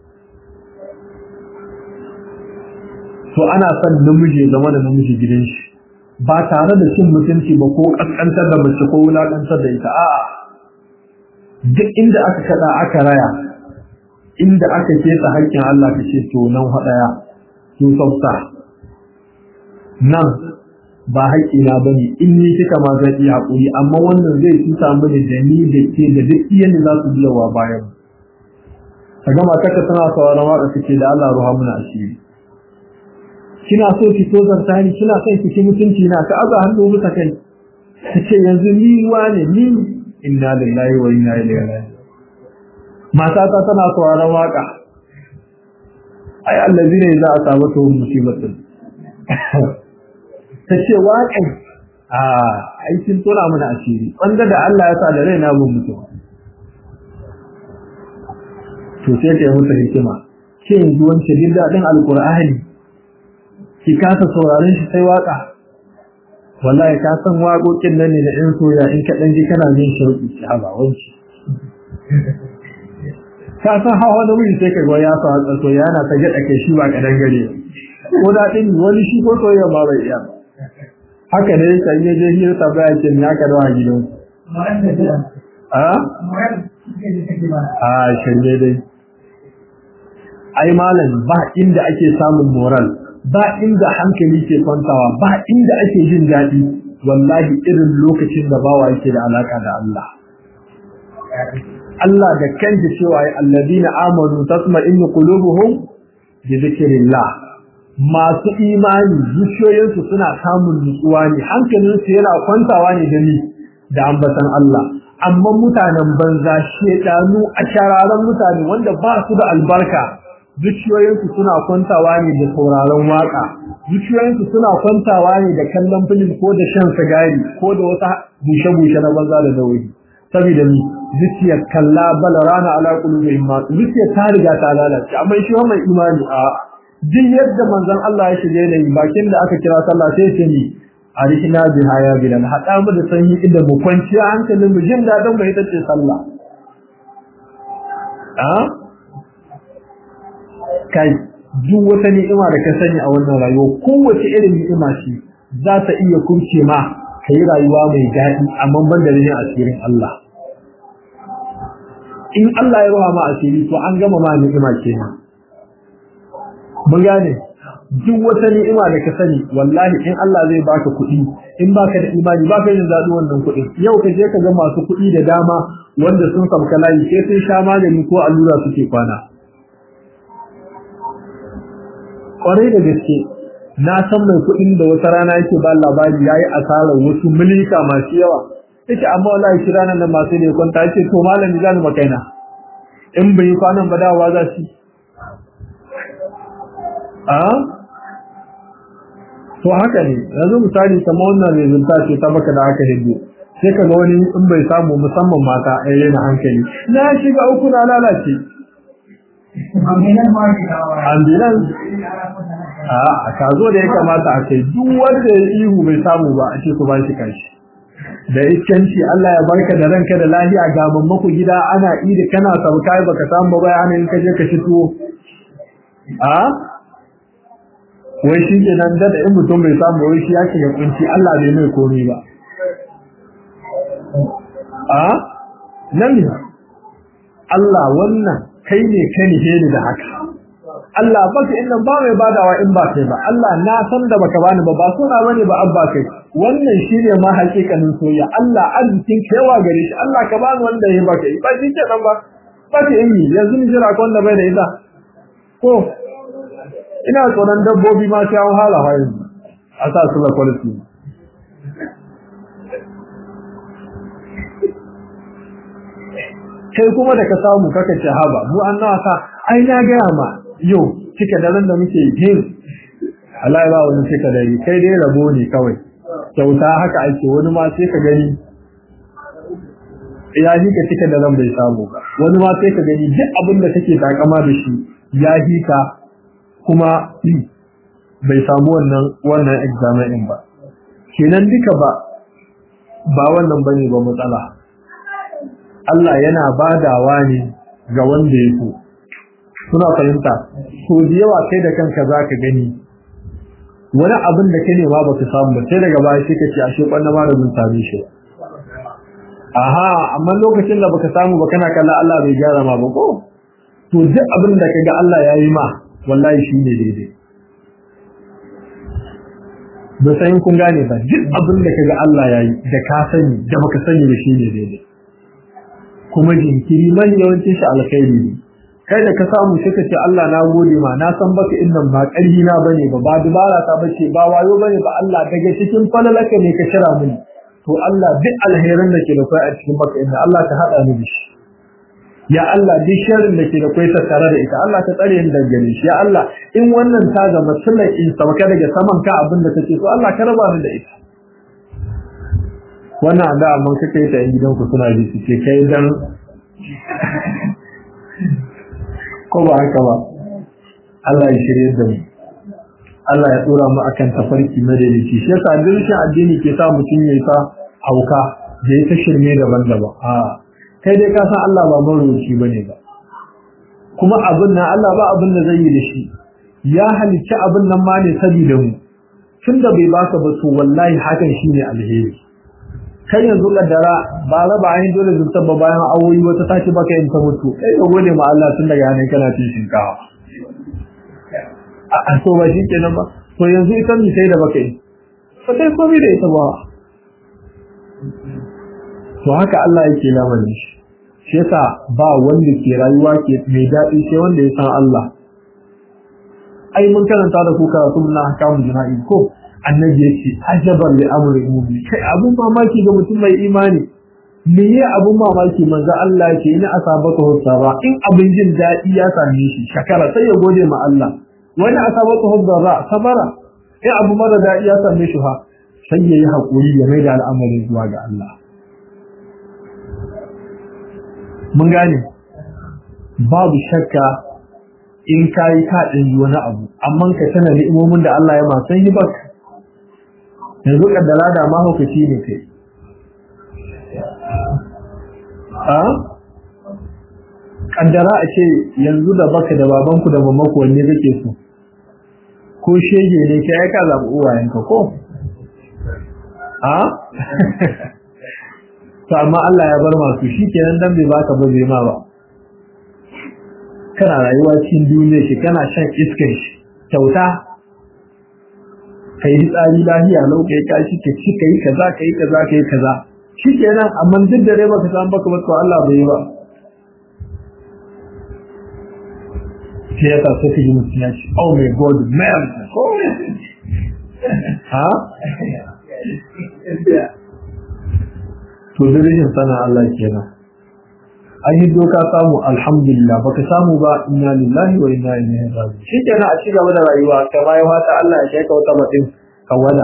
to ana son namiji zama da namiji gidan shi ba tare da cin mutunci ba ko kaskantar da mace ko wulakantar da ita a'a duk inda aka kada aka raya inda aka kesa haƙƙin Allah ka ce to nan hadaya to sauta nan ba haƙƙina ba ne in ni kika ma zan iya haƙuri amma wannan zai cuta mini da ni da ke da duk iyan da za su biya wa bayan ka gama taka tana sauraron waƙa suke da Allah ruha muna asiri kina so ki so zarta ni kina son ki ci mutunci na ka aza hannu bisa kai ka ce yanzu ni wane ni inna lillahi wa inna ilaihi raji'un matata tana sauraron waƙa ai allazina idza asabatuhum musibatun ta ce waƙai a aikin tura mana asiri wanda da Allah ya sa da rai na mun mutu to sai ka yi musu hikima ce yanzu wancan jin daɗin alƙur'ani ki kasa sauraron shi sai waƙa wallahi ka san waƙoƙin nan ne na ɗan soya in ka ɗan ji kana jin shauƙi ki haba wanci ka san hawa da wuri sai ka ga ya sa soya yana ta gaɗa kai shi ba ƙadan gare ko daɗin wani shi ko soyayya ma bai iya ba haka ne kan yi je hira ta baya ce ya ka dawa gidan a a shirye dai ai malam ba inda ake samun moral ba inda hankali ke kwantawa ba inda ake jin daɗi wallahi irin lokacin da bawa yake da alaka da Allah Allah da kanta cewa ya alladina amanu tasma'innu qulubuhum bi dhikrillah masu imani zuciyoyinsu suna samun nutsuwa ne hankalinsu yana kwantawa ne da ni da ambatan Allah amma mutanen banza shedanu a shararan mutane wanda ba su da albarka zuciyoyinsu suna kwantawa ne da sauraron waka zuciyoyinsu suna kwantawa ne da kallon filim ko da shan sigari ko da wata bushe-bushe na banza da dauri saboda ni zuciyar kalla bal rana ala qulubihim ma zuciyar ta riga ta lalace amma shi mai imani a duk yadda manzon Allah ya shige da bakin da aka kira sallah sai ce ni arihna biha ya bilal hada mu da sanyi inda mu kwanciya hankalin mu jin dadin mu ita ce sallah a kai duk wata ni'ima da ka sani a wannan rayuwa kowace irin ni'ima ce za ta iya kurce ma ka yi rayuwa mai daɗi amma ban da rin asirin Allah in Allah ya ruwa ma asiri to an gama ma ni'ima kenan mun gane duk wata ni'ima da ka sani wallahi in Allah zai baka kuɗi in baka da imani baka yin zaɗi wannan kuɗin yau ka je ka ga masu kuɗi da dama wanda sun sabka layi sai sun sha magani ko allura suke kwana kwarai da gaske na san mai kuɗin da wata rana yake ba labari yayi asarar wasu milika masu yawa yake amma wallahi shi ranar nan masu ne kwanta yake to malami zan makaina in bai yi kwanan ba dawowa za shi a to haka ne yanzu misali kamar wannan rezulta ce ta baka da aka hindu sai ka ga wani in bai samu musamman mata a yana hankali na shiga uku na lalace ambulance a ka zo da ya kamata a kai duk wanda ya ihu bai samu ba a ce ku ba shi kashi da iskanci Allah ya barka da ranka da lafiya ga mammaku gida ana idi kana sauka baka samu ba bayanin ka je ka fito a wai shi ke nan da in mutum bai samu wai shi yake ya kunci Allah bai mai komai ba a nan Allah wannan kai ne ka nihe ni da haka Allah baka inda ba mai badawa in ba kai ba Allah na san da baka bani ba ba suna bane ba abba kai wannan shine ma hakikanin soyayya Allah arzikin kewa gare shi Allah ka bani wanda ya baka ba shi ke nan ba ba ka yi yanzu ni jira ko wanda bai da ita ko ina tsoron dabbobi ma sai an hala hayin a sa su da quality kai kuma da ka samu kaka ce haba mu an nawa sa ai na gaya ma yau cika daren da muke yin Allah ba wani cika dare kai dai rabo ne kawai kyauta haka ake wani ma sai ka gani ya hi ka cika daren bai samu ba wani ma sai ka gani duk abin da kake takama da shi ya hi ka kuma bai samu wannan wannan examen ba kenan duka ba ba wannan bane ba matsala Allah yana badawa ne ga wanda ya so suna fahimta so da yawa kai da kanka zaka gani wani abin da ka nema baka samu ba sai daga baya sai ka ce ashe kwanna ma da mun same shi aha amma lokacin da baka samu ba kana kallon Allah bai gyara ma ba ko to duk abin da kaga Allah ya yi ma wallahi shine daidai ba sai kun gane ba duk abin da kaga Allah ya yi da ka sani da baka sani ba shine daidai kuma jinkiri man yawancin shi alkhairi ne kai da ka samu sai ka ce Allah na gode ma na san baka innan ba ƙarfi na bane ba ba dubara ta bace ba wayo bane ba Allah daga cikin falalaka ne ka kira mini to Allah duk alherin da ke da kai a cikin baka inna Allah ta hada ni da shi ya Allah duk sharrin da ke da kai tattare da ita Allah ta tsare ni daga gare shi ya Allah in wannan ta zama sunan in sabaka daga saman ka abin da kake so Allah ka raba ni da ita wannan da amma kake ta yin gidanku suna ji su ce kai dan ko ba haka ba Allah ya shirye da mu Allah ya tsora mu akan tafarki madalici shi yasa dirshin addini ke sa mutum ya ta hauka da ya ta shirme daban-daban a kai dai ka san Allah ba maroci bane ba kuma abin nan Allah ba abin da zai yi da shi ya halicci abin nan ma ne saboda mu tunda bai baka ba to wallahi hakan shine alheri kai yanzu kaddara ba raba an dole zunta ba bayan awoyi wata tashi baka yin ta mutu kai ka gode ma Allah tun daga yanin kana cin shinkawa a so ba shi kenan ba to yanzu ita mi sai da baka yi ba kai komai da ita ba to haka Allah yake lamarin shi shi yasa ba wanda ke rayuwa ke mai daɗi sai wanda ya san Allah ai mun karanta da ku karatu na hakamu jina'i ko annabi yake ajaban li amri mu'min kai abun mamaki ga mutum mai imani me ya abun mamaki manzo Allah ke ni asabaka husara in abin jin daɗi ya same shi shakara sai ya gode ma Allah wani asabaka husara sabara in abu mara daɗi ya same shi ha sai ya yi haƙuri ya mai da al'amari zuwa ga Allah mun gane babu shakka in ka yi kaɗin wani abu amma ka tana ni'imomin da Allah ya masan yi baka yanzu kaddara da mahaukaci ne kai a kaddara a ce yanzu da baka da babanku da mamaku wanne kake so ko shege ne ka ya ka zaɓi uwayenka ko a to amma Allah ya bar masu shi kenan dan bai baka ba bai ma ba kana rayuwa cikin duniya shi kana shan iskar shi kyauta kai tsari lahiya lau kai kashi ka ci kai kaza kai kaza kai kaza shikenan amma duk da dai baka san baka ba to Allah bai yi ba sai ya ta sai yi mutum ya ce oh my god man ha to da rashin sana Allah kenan an yi doka samu alhamdulillah baka samu ba inna lillahi wa inna ilaihi raji'un shikenan a cigaba da rayuwa kai ma ya fata Allah ya kai ka wata mutum ka wada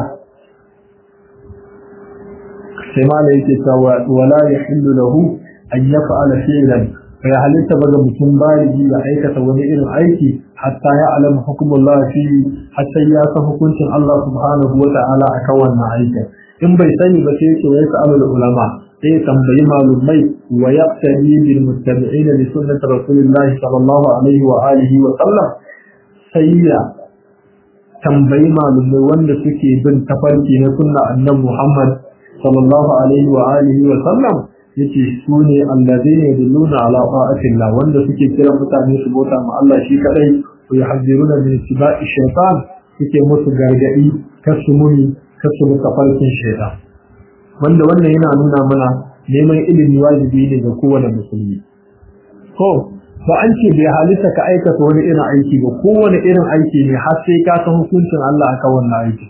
sai ma da yake cewa wala yahillu lahu an yaf'ala fi'lan fa ya halitta baga mutum baligi ya aikata wani irin aiki hatta ya alama hukumullah fi hatta ya san hukuncin Allah subhanahu wa ta'ala akan wannan aikin in bai sani ba sai yake wai sa'alul ulama sai ya tambayi malumai wa yaqtadi bil muttabi'ina li sunnati rasulillahi sallallahu alaihi wa alihi wa sallam sai ya tambayi malumai wanda suke bin tafarki na sunna annabi Muhammad sallallahu alaihi wa alihi wa sallam yace su ne allazina yadulluna ala ta'atillah wanda suke kira mutane su bauta ma Allah shi kadai wa yuhadziruna min ittiba'i shaytan suke musu gargadi kasu muni kasu tafarkin shaytan wanda wannan yana nuna mana neman ilimi wajibi ne ga kowane musulmi ko ba an ce bai halitta ka aikata wani irin aiki ba kowane irin aiki ne har sai ka san hukuncin Allah akan wannan aiki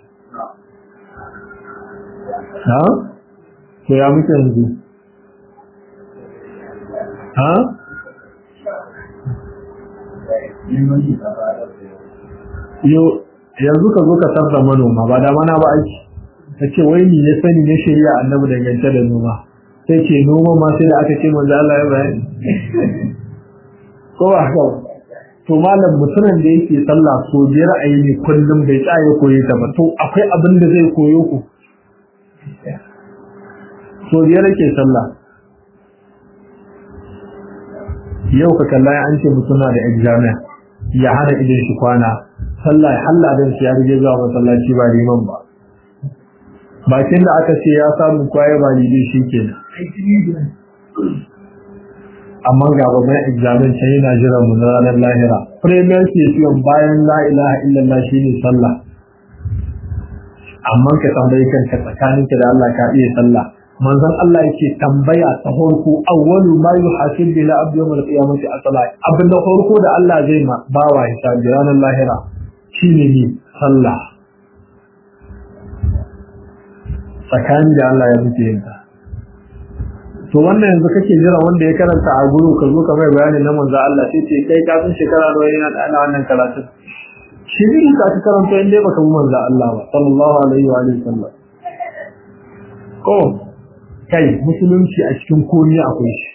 ha to ya muke yanzu ha yo yanzu ka zo ka sarra manoma ba da mana ba aiki ta ce wai ni ya sani na shirya annabi dangance da noma sai ce noma ma sai da aka ce manzo Allah ya bayani ko ba haka to malam mutumin da yake sallah so biyar a yi kullum bai tsaya koyi ta ba to akwai abin da zai koyo ku so biyar yake sallah yau ka kalla an ce mutum na da examen ya hana idan shi kwana sallah ya halla dan shi ya rige zuwa masallaci ba liman ba bakin da aka ce ya samu kwaye ba lide shi kenan amma ga babban examen can yana jiran mu na ranar lahira premier session bayan la ilaha illallah shine sallah amma ka tambayi kanka tsakaninka da Allah ka iya sallah manzon Allah yake tambaya ta farko awwalu ma yuhasib bila abdi yawm al-qiyamati as-salat abin da farko da Allah zai ma bawa hisabi ranar lahira shine ne sallah tsakani da Allah ya muke yin ta to wannan yanzu kake jira wanda ya karanta a guru ka zo ka mai bayani na manzo Allah sai ce kai ka san shekara nawa yana da ana wannan karatu shi ne ka ta karanta inda baka bi manzo Allah ba sallallahu alaihi wa alihi sallam ko kai musulunci a cikin komai akwai shi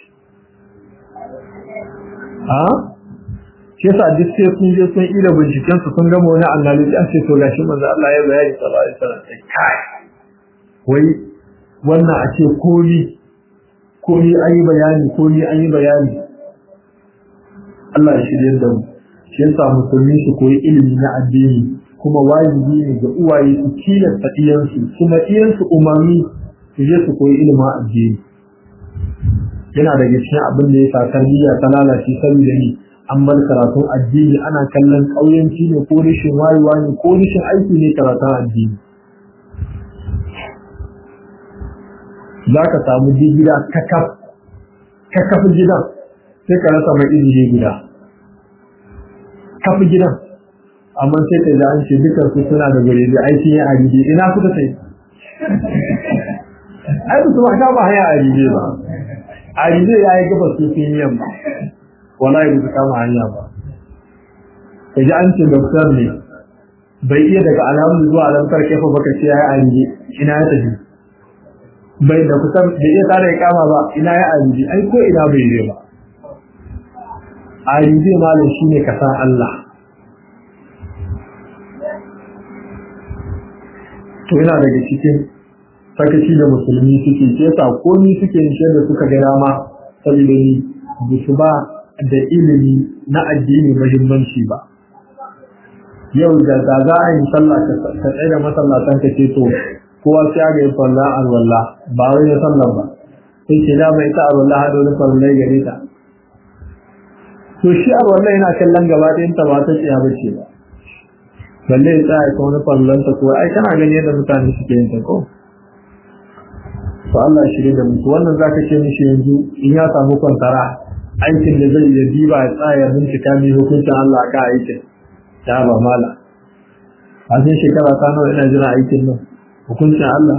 a shi yasa duk sai sun je sun ila binciken su sun gama wani annabi an ce to gashi manzo Allah ya bayani sallallahu alaihi wasallam kai wai wannan a ce komai komi an yi bayani komi an yi bayani Allah ya shirye da mu shi yasa musulmi su koyi ilimi na addini kuma wajibi ne ga uwaye su tilasta iyansu kuma iyansu umarni su je su koyi ilimin addini yana daga cikin abin da ya sa tarbiyya ta lalace saboda ni an bar karatun addini ana kallon ƙauyenci ne ko rashin wayewa ne ko rashin aiki ne karatun addini za ka samu gida kakaf gidan sai ka rasa mai izini guda kafi gidan amma sai ka ji an ce dukkan su suna da gure da aiki ya a gidi ina kuka sai ai ba su ba ka ba hanya a rije ba a rije ya yi gaba su sun yamma wallahi ba su kama hanya ba ka ji an ce doktor ne bai iya daga alamun zuwa alamtar kefa baka ce ya yi a rije ina ya tafi bai da kusan da iya tare ya kama ba ina ya a rije ai ko ina bai je ba a rije malam shine ka san Allah to yana daga cikin sakaci da musulmi suke ke sa komi suke nishe da suka ga dama saboda ni ba su ba da ilimi na addini muhimmanci ba yau da da za a yi sallah ka tsaye da masallatan ka ce to kowa sai ga yin sallah alwala ba wai ya sallah ba sai ce da mai ta alwala hado da farillai gare ta to shi alwala yana kallon gaba ɗayan ta ba ta tsaya bace ba balle ya tsaya ka wani fallanta ko ai kana gani yadda mutane suke yin ta ko to Allah shirye da mutu wannan zaka ce mishi yanzu in ya samu kwantara aikin da zai yi diba ya tsaya bincika mai hukuncin Allah ka aikin ta ba mala a cikin shekara ta nawa ina jira aikin nan hukuncin Allah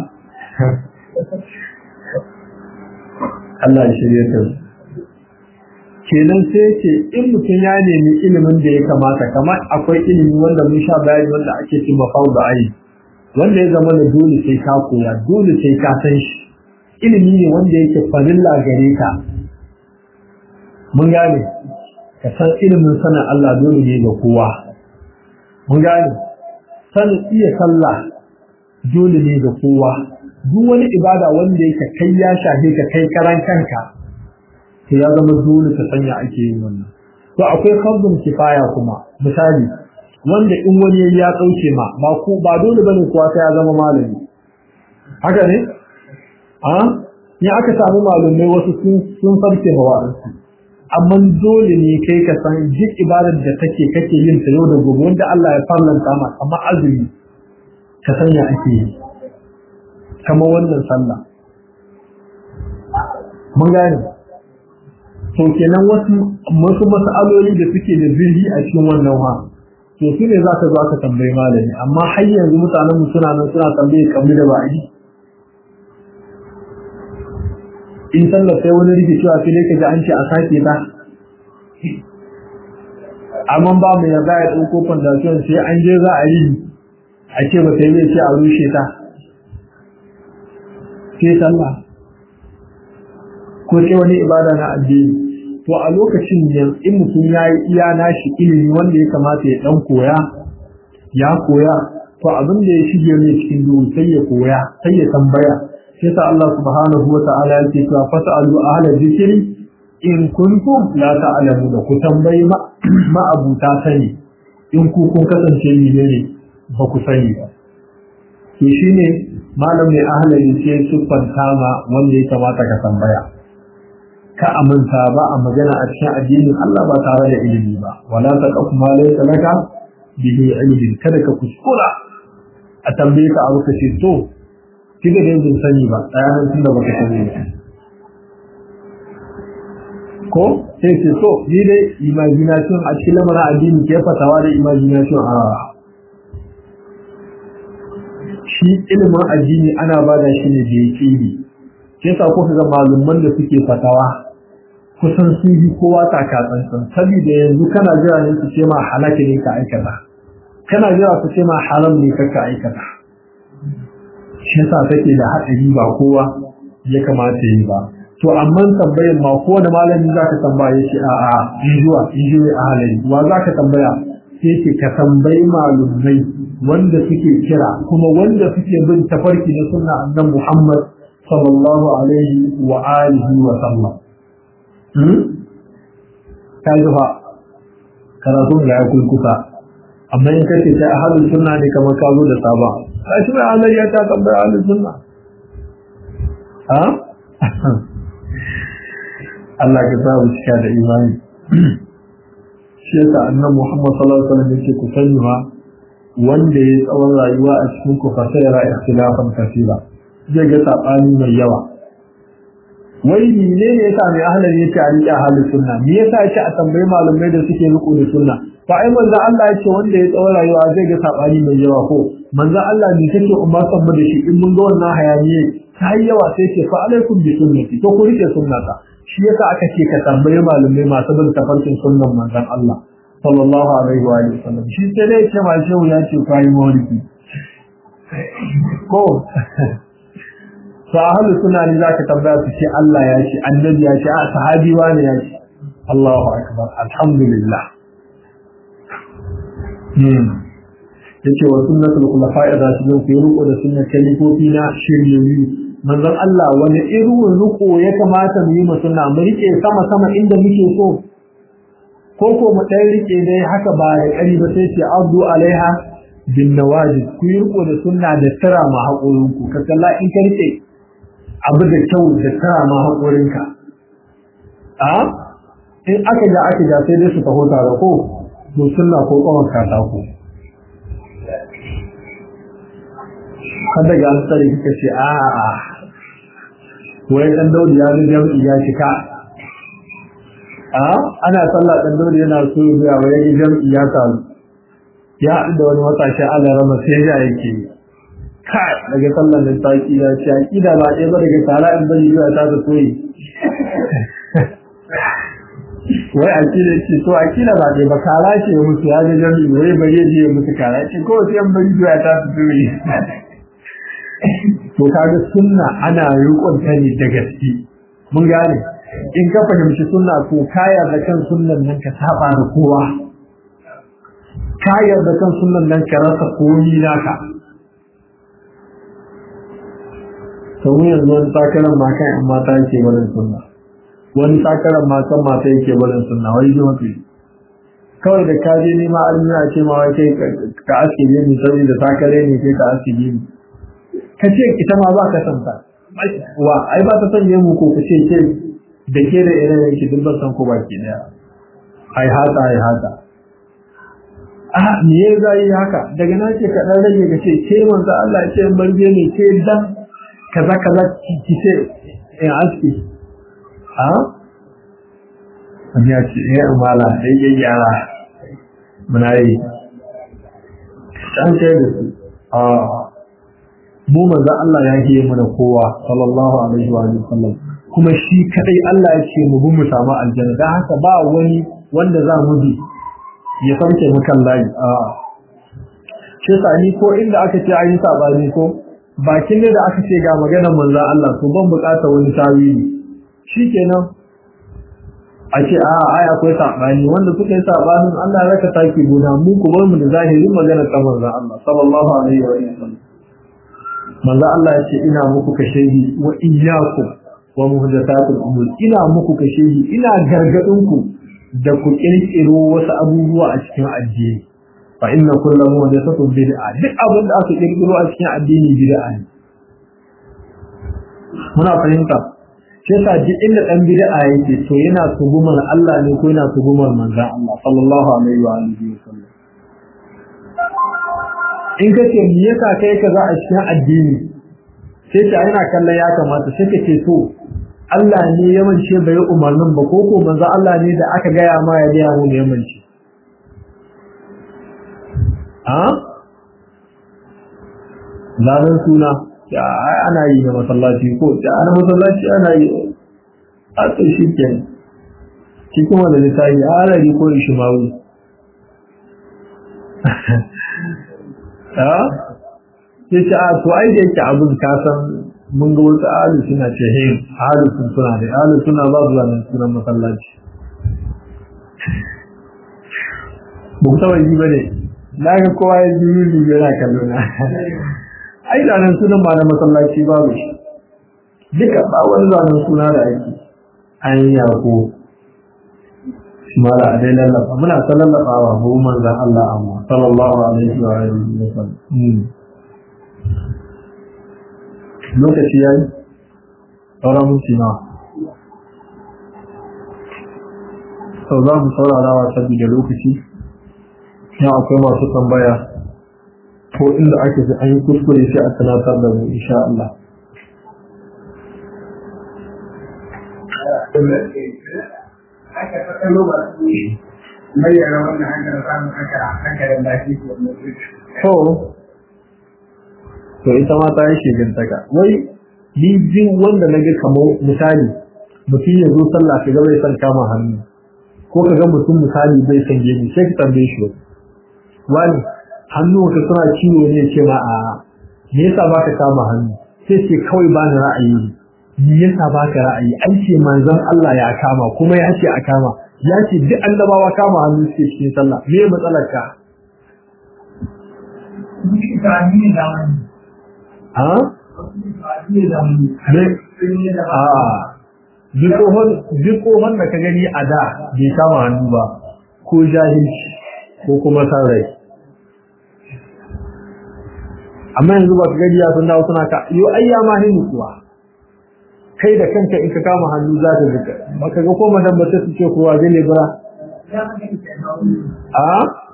Allah ya shirye ta kenan sai ce in mutum ya nemi ilimin da ya kamata kamar akwai ilimi wanda mun sha bayani wanda ake cin mafau da ayi wanda ya zama da dole sai ka koya dole sai ka san shi ilimi ne wanda yake farilla gare ka mun gane ka san ilimin sanin Allah dole ne ga kowa mun gane sanin iya sallah dole ne ga kowa duk wani ibada wanda yake kai ya shafe ka kai karan kanka to ya zama dole ta sanya ake yin wannan to akwai fardun kifaya kuma misali wanda in wani ya dauke ma ba ku ba dole bane kuwa sai ya zama malami haka ne a ni aka samu malamai wasu sun sun farke mawa'ansu amma dole ne kai ka san duk ibadar da take kake yin ta yau da gobe wanda Allah ya farlanta ma kamar azumi ka sanya ake yi kamar wannan sallah mun gane to kenan wasu wasu mas'aloli da suke da zirhi a cikin wannan wa to su ne za ka zo aka tambayi malami amma har yanzu mutanen mu suna nan suna tambaye kamar da ba'i in sallar sai wani rikicewa sai dai ka ji an ce a sake ta amma ba mu yarda ya ɗauko fondation sai an je za a yi a ce ba sai zai ce a rushe ta sai sallah ko sai wani ibada na addini to a lokacin ne in mutum ya yi iya nashi ilimi wanda ya kamata ya dan koya ya koya to abin da ya shige mai cikin duhu sai ya koya sai ya tambaya sai sa Allah subhanahu wa ta'ala yake cewa fas'alu ahla dhikri in kuntum la ta'lamuna ku tambayi ma abuta sani in ku kun kasance ni ne ba ku sani ba to shine malam mai ahla yake siffanta ma wanda ya kamata ka tambaya ka aminta ba a magana a cikin addinin Allah ba tare da ilimi ba wala taqaf ma laysa laka bihi ilmin kada ka kuskura a tambaye ka abu kace to kiga da yin sani ba tsayanan tunda baka sani ba ko sai ce to ni dai imagination a cikin lamarin addini ke fatawa da imagination a shi ilimin addini ana bada shi ne da yake yi ke sa kuka ga malumman da suke fatawa kusan sun yi kowa takatsantsan saboda yanzu kana jira ne su ce ma halaka ne ka aikata kana jira su ce ma haram ne ka aikata shi yasa take da haɗari ba kowa ya kamata yi ba to amma tambayar ma ko da malami za ka tambaya shi a a injuwa injuwa a halari wa za ka tambaya sai ce ka tambayi malumai wanda suke kira kuma wanda suke bin tafarki na sunna annabi Muhammad sallallahu alaihi wa alihi wa sallam ka ji fa karatun da ya kulkusa amma in kace ta ahlus sunna ne kamar ka zo da saba ka shi mai halari ya ta tambaya ahlus sunna ha Allah ka sa mu cika da imani shi yasa annabi Muhammad sallallahu alaihi wasallam yake ku sani ma wanda ya tsawon rayuwa a cikin ku fasayara ikhtilafan kasira zai ga sabani mai yawa wai ne ne yasa mai ahlari yake a riƙe ahlus sunna me yasa yake a tambayi malamai da suke riko da sunna fa ai manzo Allah yake wanda ya tsawon rayuwa zai ga sabani mai yawa ko manzo Allah ne kake umma sabba da shi in mun ga wannan hayaniye ta yi yawa sai ce fa alaikum bi sunnati to ku rike sunnata shi yasa aka ce ka tambayi malumai masu bin tafarkin sunnan manzon Allah sallallahu alaihi wa sallam shi sai dai ce ma shehu ya ce kai maulidi ko to ahlu sunna ne zaka tambaya su ce Allah ya ce annabi ya ce a sahabi wani ya ce Allahu akbar alhamdulillah hmm yace wa sunnatul khulafa'i rashidun fi ruku da sunnar kalifofi na shiryayyu manzon Allah wani irin ruku ya kamata mu yi mu sunna mu rike sama sama inda muke so ko ko mu dai rike dai haka ba da kari ba sai ce abdu alaiha bin nawajid ku yi riko da sunna da tara ma haƙorin ku ka kalla in ka rike abu da kyau da tara ma haƙorin ka a in aka ga aka ga sai dai su taho tare ko to sunna ko tsawon katako kada ga an tsare kika ce a a wai dan daudi ya ga jami'i ya shika a ana sallah dan daudi yana so ya wai jami'i ya samu ya haɗu da wani matashin Allah rama sai ya yake kai daga sallan da ta kida ce akida ba ɗaya ba daga tara in bari zuwa ta ta soyi wai akida ce to akida ba ɗaya ba kara ce musu ya ga jami'i wai bari ya je musu kara ce ko sai an bari zuwa ta ta soyi to kaga sunna ana riƙon ta ne da gaske mun gane in ka fahimci sunna to kaya da kan sunnan nan ka saba da kowa kayar da kan sunan nan ka rasa komi naka to mu yanzu wani takarar ma kan yan mata yake barin sunna wani takarar ma kan mata yake barin sunna wai ji mafi kawai da kaje ne ma almiya ce ma wai kai ka aske ne saboda takare ne kai ka aske ne ka ce ita ma ba ka san ta wa ai ba ta sanye mu ko ka ce ke da ke da irin yake duk ban san ko baki daya ai haka ai haka a me ya zai haka daga na ce kaɗan rage ga ce ke manzo Allah ya ce barje ne ke dan kaza kaza ki ce in aski a ya ce eh amala dai ya yara muna yi dan ce da su a mu manzo Allah ya yi mana kowa sallallahu alaihi wa sallam kuma shi kadai Allah ya ce mu bi mu samu aljanna dan haka ba wani wanda za mu bi ya sauke mu kan layi a shi ni ko inda aka ce an yi sabani ko bakin ne da aka ce ga maganar manzo Allah to ban bukata wani tawili shikenan a ce a ai akwai sabani wanda suka yi sabanin Allah ya raka taki gona mu ku bar mu da zahirin maganar ta manzo Allah sallallahu alaihi wa sallam manzo Allah ya ce ina muku kashehi wa iyyakum wa muhdathatul umur ina muku kashehi ina gargadin ku da ku kirkiro wasu abubuwa a cikin addini fa inna kullu muhdathatin bid'a duk abin da aka kirkiro a cikin addini bid'a ne muna fahimta sai sa duk inda dan bid'a yake to yana tugumar Allah ne ko yana tugumar manzon Allah sallallahu alaihi wa alihi wasallam in kace me yasa kai kaza a cikin addini sai ta yana kallon ya kamata sai ka ce to Allah ne ya mance bai umarnin ba ko ko manzo Allah ne da aka gaya ma ya gaya mu ne ya mance a zanen suna ya ana yi na masallaci ko ya ana masallaci ana yi a tsaye shi ke cikin wanda littafi a harari ko ishimawu a sai ce a to ai da yake abin kasan mun ga wasu ahalu suna ce he ahalu sun suna da ahalu suna ba su zanen sunan masallaci ba ku taba yi ba ne na ga kowa ya ji yi yana kallo na ai zanen sunan ma na masallaci babu shi duka ba wani zanen suna da ake an yi yako mala a dai lallaba muna ta lallabawa ko manzan Allah amma sallallahu alaihi wa alihi wa sallam lokaci yayi sauran minti na sau za mu saurara wa saboda lokaci ya akwai masu tambaya ko inda ake fi an yi kuskure sai a tunatar da mu insha Allah aka tsakalo ba su bayyana wannan hanyar samun haka hankalin lafiya to to ita ma ta yi shigantaka wai ni jin wanda naga kamar misali mutum ya zo sallah ka ga bai san kama hannu ko ka ga mutum misali bai san gemi sai ka tambaye shi wani hannu ka suna ciwo ne ce ma a me yasa baka kama hannu sai ce kawai ba ni ra'ayi me yasa baka ra'ayi an ce manzon Allah ya kama kuma ya ce a kama ya ce duk annabawa kama hannu suke cikin sallah me matsalar ka ha duk kohon da ka gani a da bai kama hannu ba ko jahilci ko kuma san rai amma yanzu ba ka gani ya sun dawo suna ka yo ayya ma hin kuwa kai da kanka in ka kama hannu za ka zuka baka ga ko madan ba ta ce kowa zai ne ba a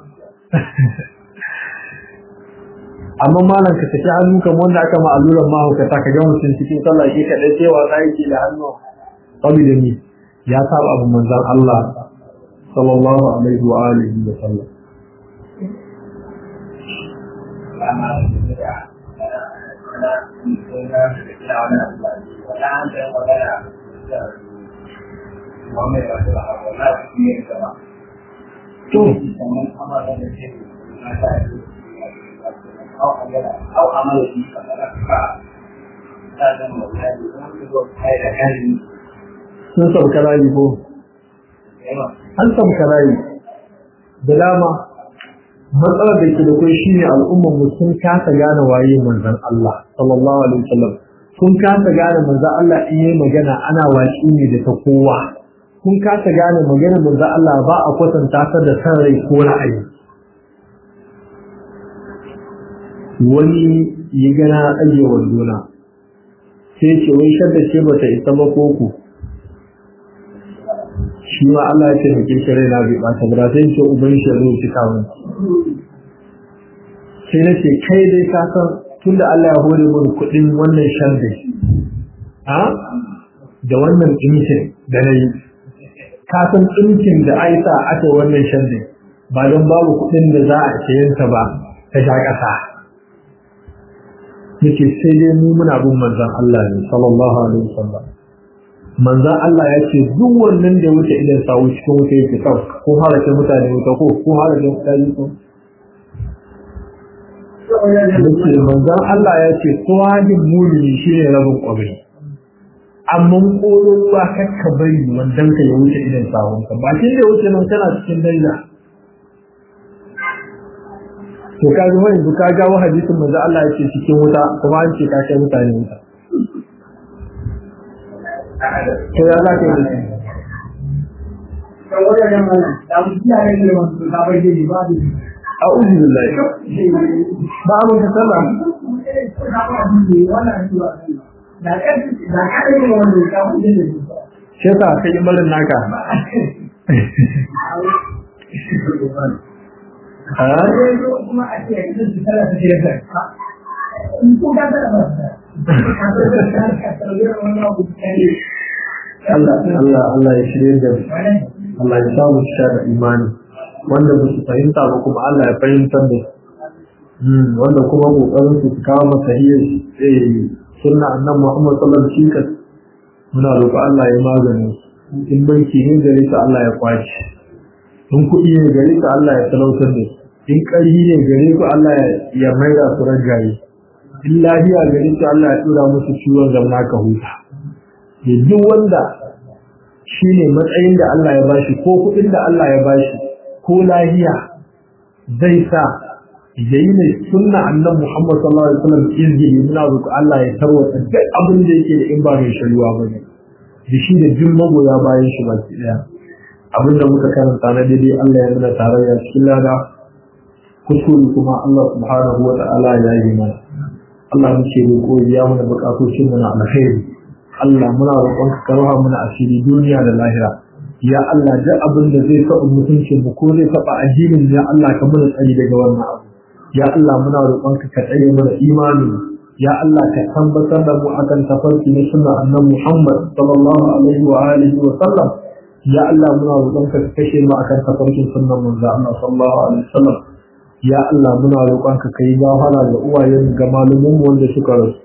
amma malam ka tafi hannu kamar wanda aka ma alluran mahaukata ka ga mutum cikin sallah ke kaɗai sai wasa yake da hannu saboda ni ya saba abu manzan Allah sallallahu alaihi wa alihi wa sallam to أو عمل فيه فتلقى هذا المولاد هذا كان sun sauka rayu ko an sauka rayu da dama matsalar da ke da kai shine al'ummar mu sun kasa gane waye manzon Allah sallallahu alaihi wasallam sun kasa gane manzon Allah in yayi magana ana waki ne da ta kowa sun kasa gane magana manzon Allah ba a kwatanta ta da san rai ko ra'ayi wani ya gana ajiye wandona sai ce wai shadda ce bata isa ba koko shi ma Allah ya ce mai kirkir rai na bai bata ba sai ce uban shi zo ci kawo sai na ce kai dai ka san tunda Allah ya hore mun kuɗin wannan shadda ha da wannan ɗinkin da na yi ka san ɗinkin da aisa aka wannan shadda ba don babu kuɗin da za a sayansa ba ta sha ƙasa yake sai dai mu muna bin manzon Allah ne sallallahu alaihi wasallam manzon Allah ya ce duk wannan da wuce idan sawu cikin wuta yake kau ko halaka mutane wuta ko ko halaka mutane ko yake manzon Allah ya ce tsohajin mumini shine rabin kwabri amma kolon ruwa kakka bari wandan ka ya wuce idan sawun ka bakin da wuce nan kana cikin daida to ka ga wani ka ga hadisin manzo Allah yake cikin wuta kuma an ce ka kai mutane wuta to ya za ka yi da a'udhu billahi ba mun ta sallah shi ka kai malin naka kuma a ce yanzu su tara su shirya ta in ko ka tara ba Allah Allah Allah ya shirye da Allah ya samu sha da imani wanda ba su fahimta ba kuma Allah ya fahimtar da su wanda kuma kokarin su su kawo masa hiyar sunna annan Muhammad sallallahu alaihi wasallam muna roƙo Allah ya magani in banki ne gare su Allah ya kwaci in kuɗi ne gare su Allah ya talautar da su in ƙarfi ne gare ku Allah ya maida su ragaye in lafiya gare su Allah ya tura musu ciwon zamna ka huta da duk wanda shi ne matsayin da Allah ya bashi ko kuɗin da Allah ya bashi ko lafiya zai sa ya yi mai sunna annan Muhammad sallallahu alaihi wasallam izini muna roƙo Allah ya tarwata duk abin da yake da in ba mai shari'a ba ne da shi da jin magoya bayan shi baki ɗaya abin da muka karanta na daidai Allah ya nuna tarayya cikin lada kuskure kuma Allah subhanahu wa ta'ala ya yi mana Allah muke roƙo ya mana buƙatocin mu na alkhairi Allah muna roƙon ka karwa mana asiri duniya da lahira ya Allah duk abin da zai taɓa mutuncin mu ko zai taɓa addinin ya Allah ka mana tsari daga wannan abu ya Allah muna roƙon ka ka tsare mana imani ya Allah ka tabbatar da mu akan tafarki na sunna annabi Muhammad sallallahu alaihi wa alihi wa sallam ya Allah muna roƙon ka kashe mu akan tafarkin sunnan manzo Allah sallallahu alaihi wa sallam ya Allah muna roƙonka ka yi gafara ga uwayen ga malumin mu wanda suka rasu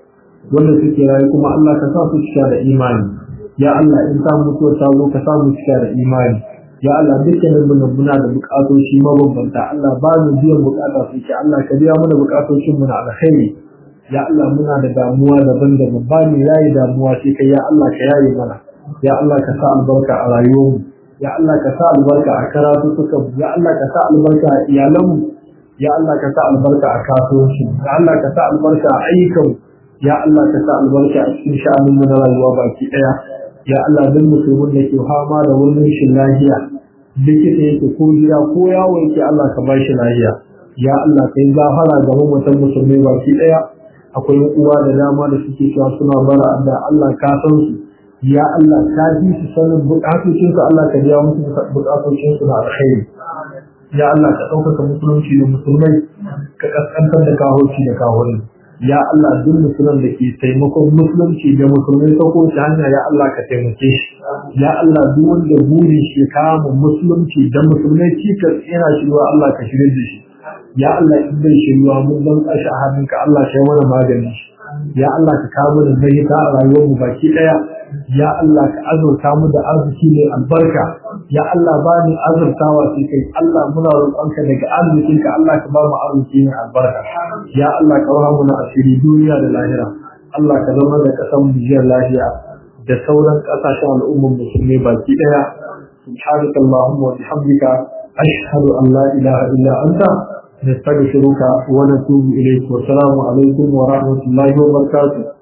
wanda suke rayu kuma Allah ka sa su cika da imani ya Allah in ta mutuwa ta zo ka sa mu cika da imani ya Allah dukkanin mu muna da bukatoci mabambanta Allah ba mu biyan bukata su ke Allah ka biya mana bukatocin mu na alkhairi ya Allah muna da damuwa daban-daban ba mu yayi damuwa sai kai ya Allah ka yaye mana ya Allah ka sa albarka a rayuwarmu ya Allah ka sa albarka a karatu suka ya Allah ka sa albarka a iyalanmu ya Allah ka sa albarka a kasuwanci ya Allah ka sa albarka a ayyukan ya Allah ka sa albarka a cikin sha'anin na rayuwa baki daya ya Allah duk musulmin da ke fama da wani rashin lafiya likita yake ko gida ko yawo yake Allah ka bashi lafiya ya Allah ka yi gafara ga mamatan musulmai baki daya akwai uwa da dama da suke cewa suna bara da Allah ka san su ya Allah ka ji su sanin bukatocin su Allah ka biya musu bukatocin su na alkhairi ya Allah ka ɗaukaka musulunci da musulmai ka kaskantar da kahoci da kahoni ya Allah duk musulman da ke taimakon musulunci da musulmai ta kowace hanya ya Allah ka taimake shi ya Allah duk wanda burin shi kama musulunci da musulmai cikas yana shirwa Allah ka shirya da shi ya Allah in bai shirwa mun dan kashi a hannunka Allah ka yi mana magani shi ya Allah ka kawo da zai ta a rayuwar mu baki daya ya Allah ka azurta mu da arziki mai albarka ya Allah ba ni azurtawa sai kai Allah muna roƙonka daga arzikinka Allah ka ba mu arziki mai albarka ya Allah ka rahamu na asiri duniya da lahira Allah ka zama da kasan mu jiyar lahiya da sauran kasashen al'ummar musulmi baki daya subhanaka allahumma wa bihamdika ashhadu an la ilaha illa anta نستغفرك ونتوب إليك والسلام عليكم ورحمة الله وبركاته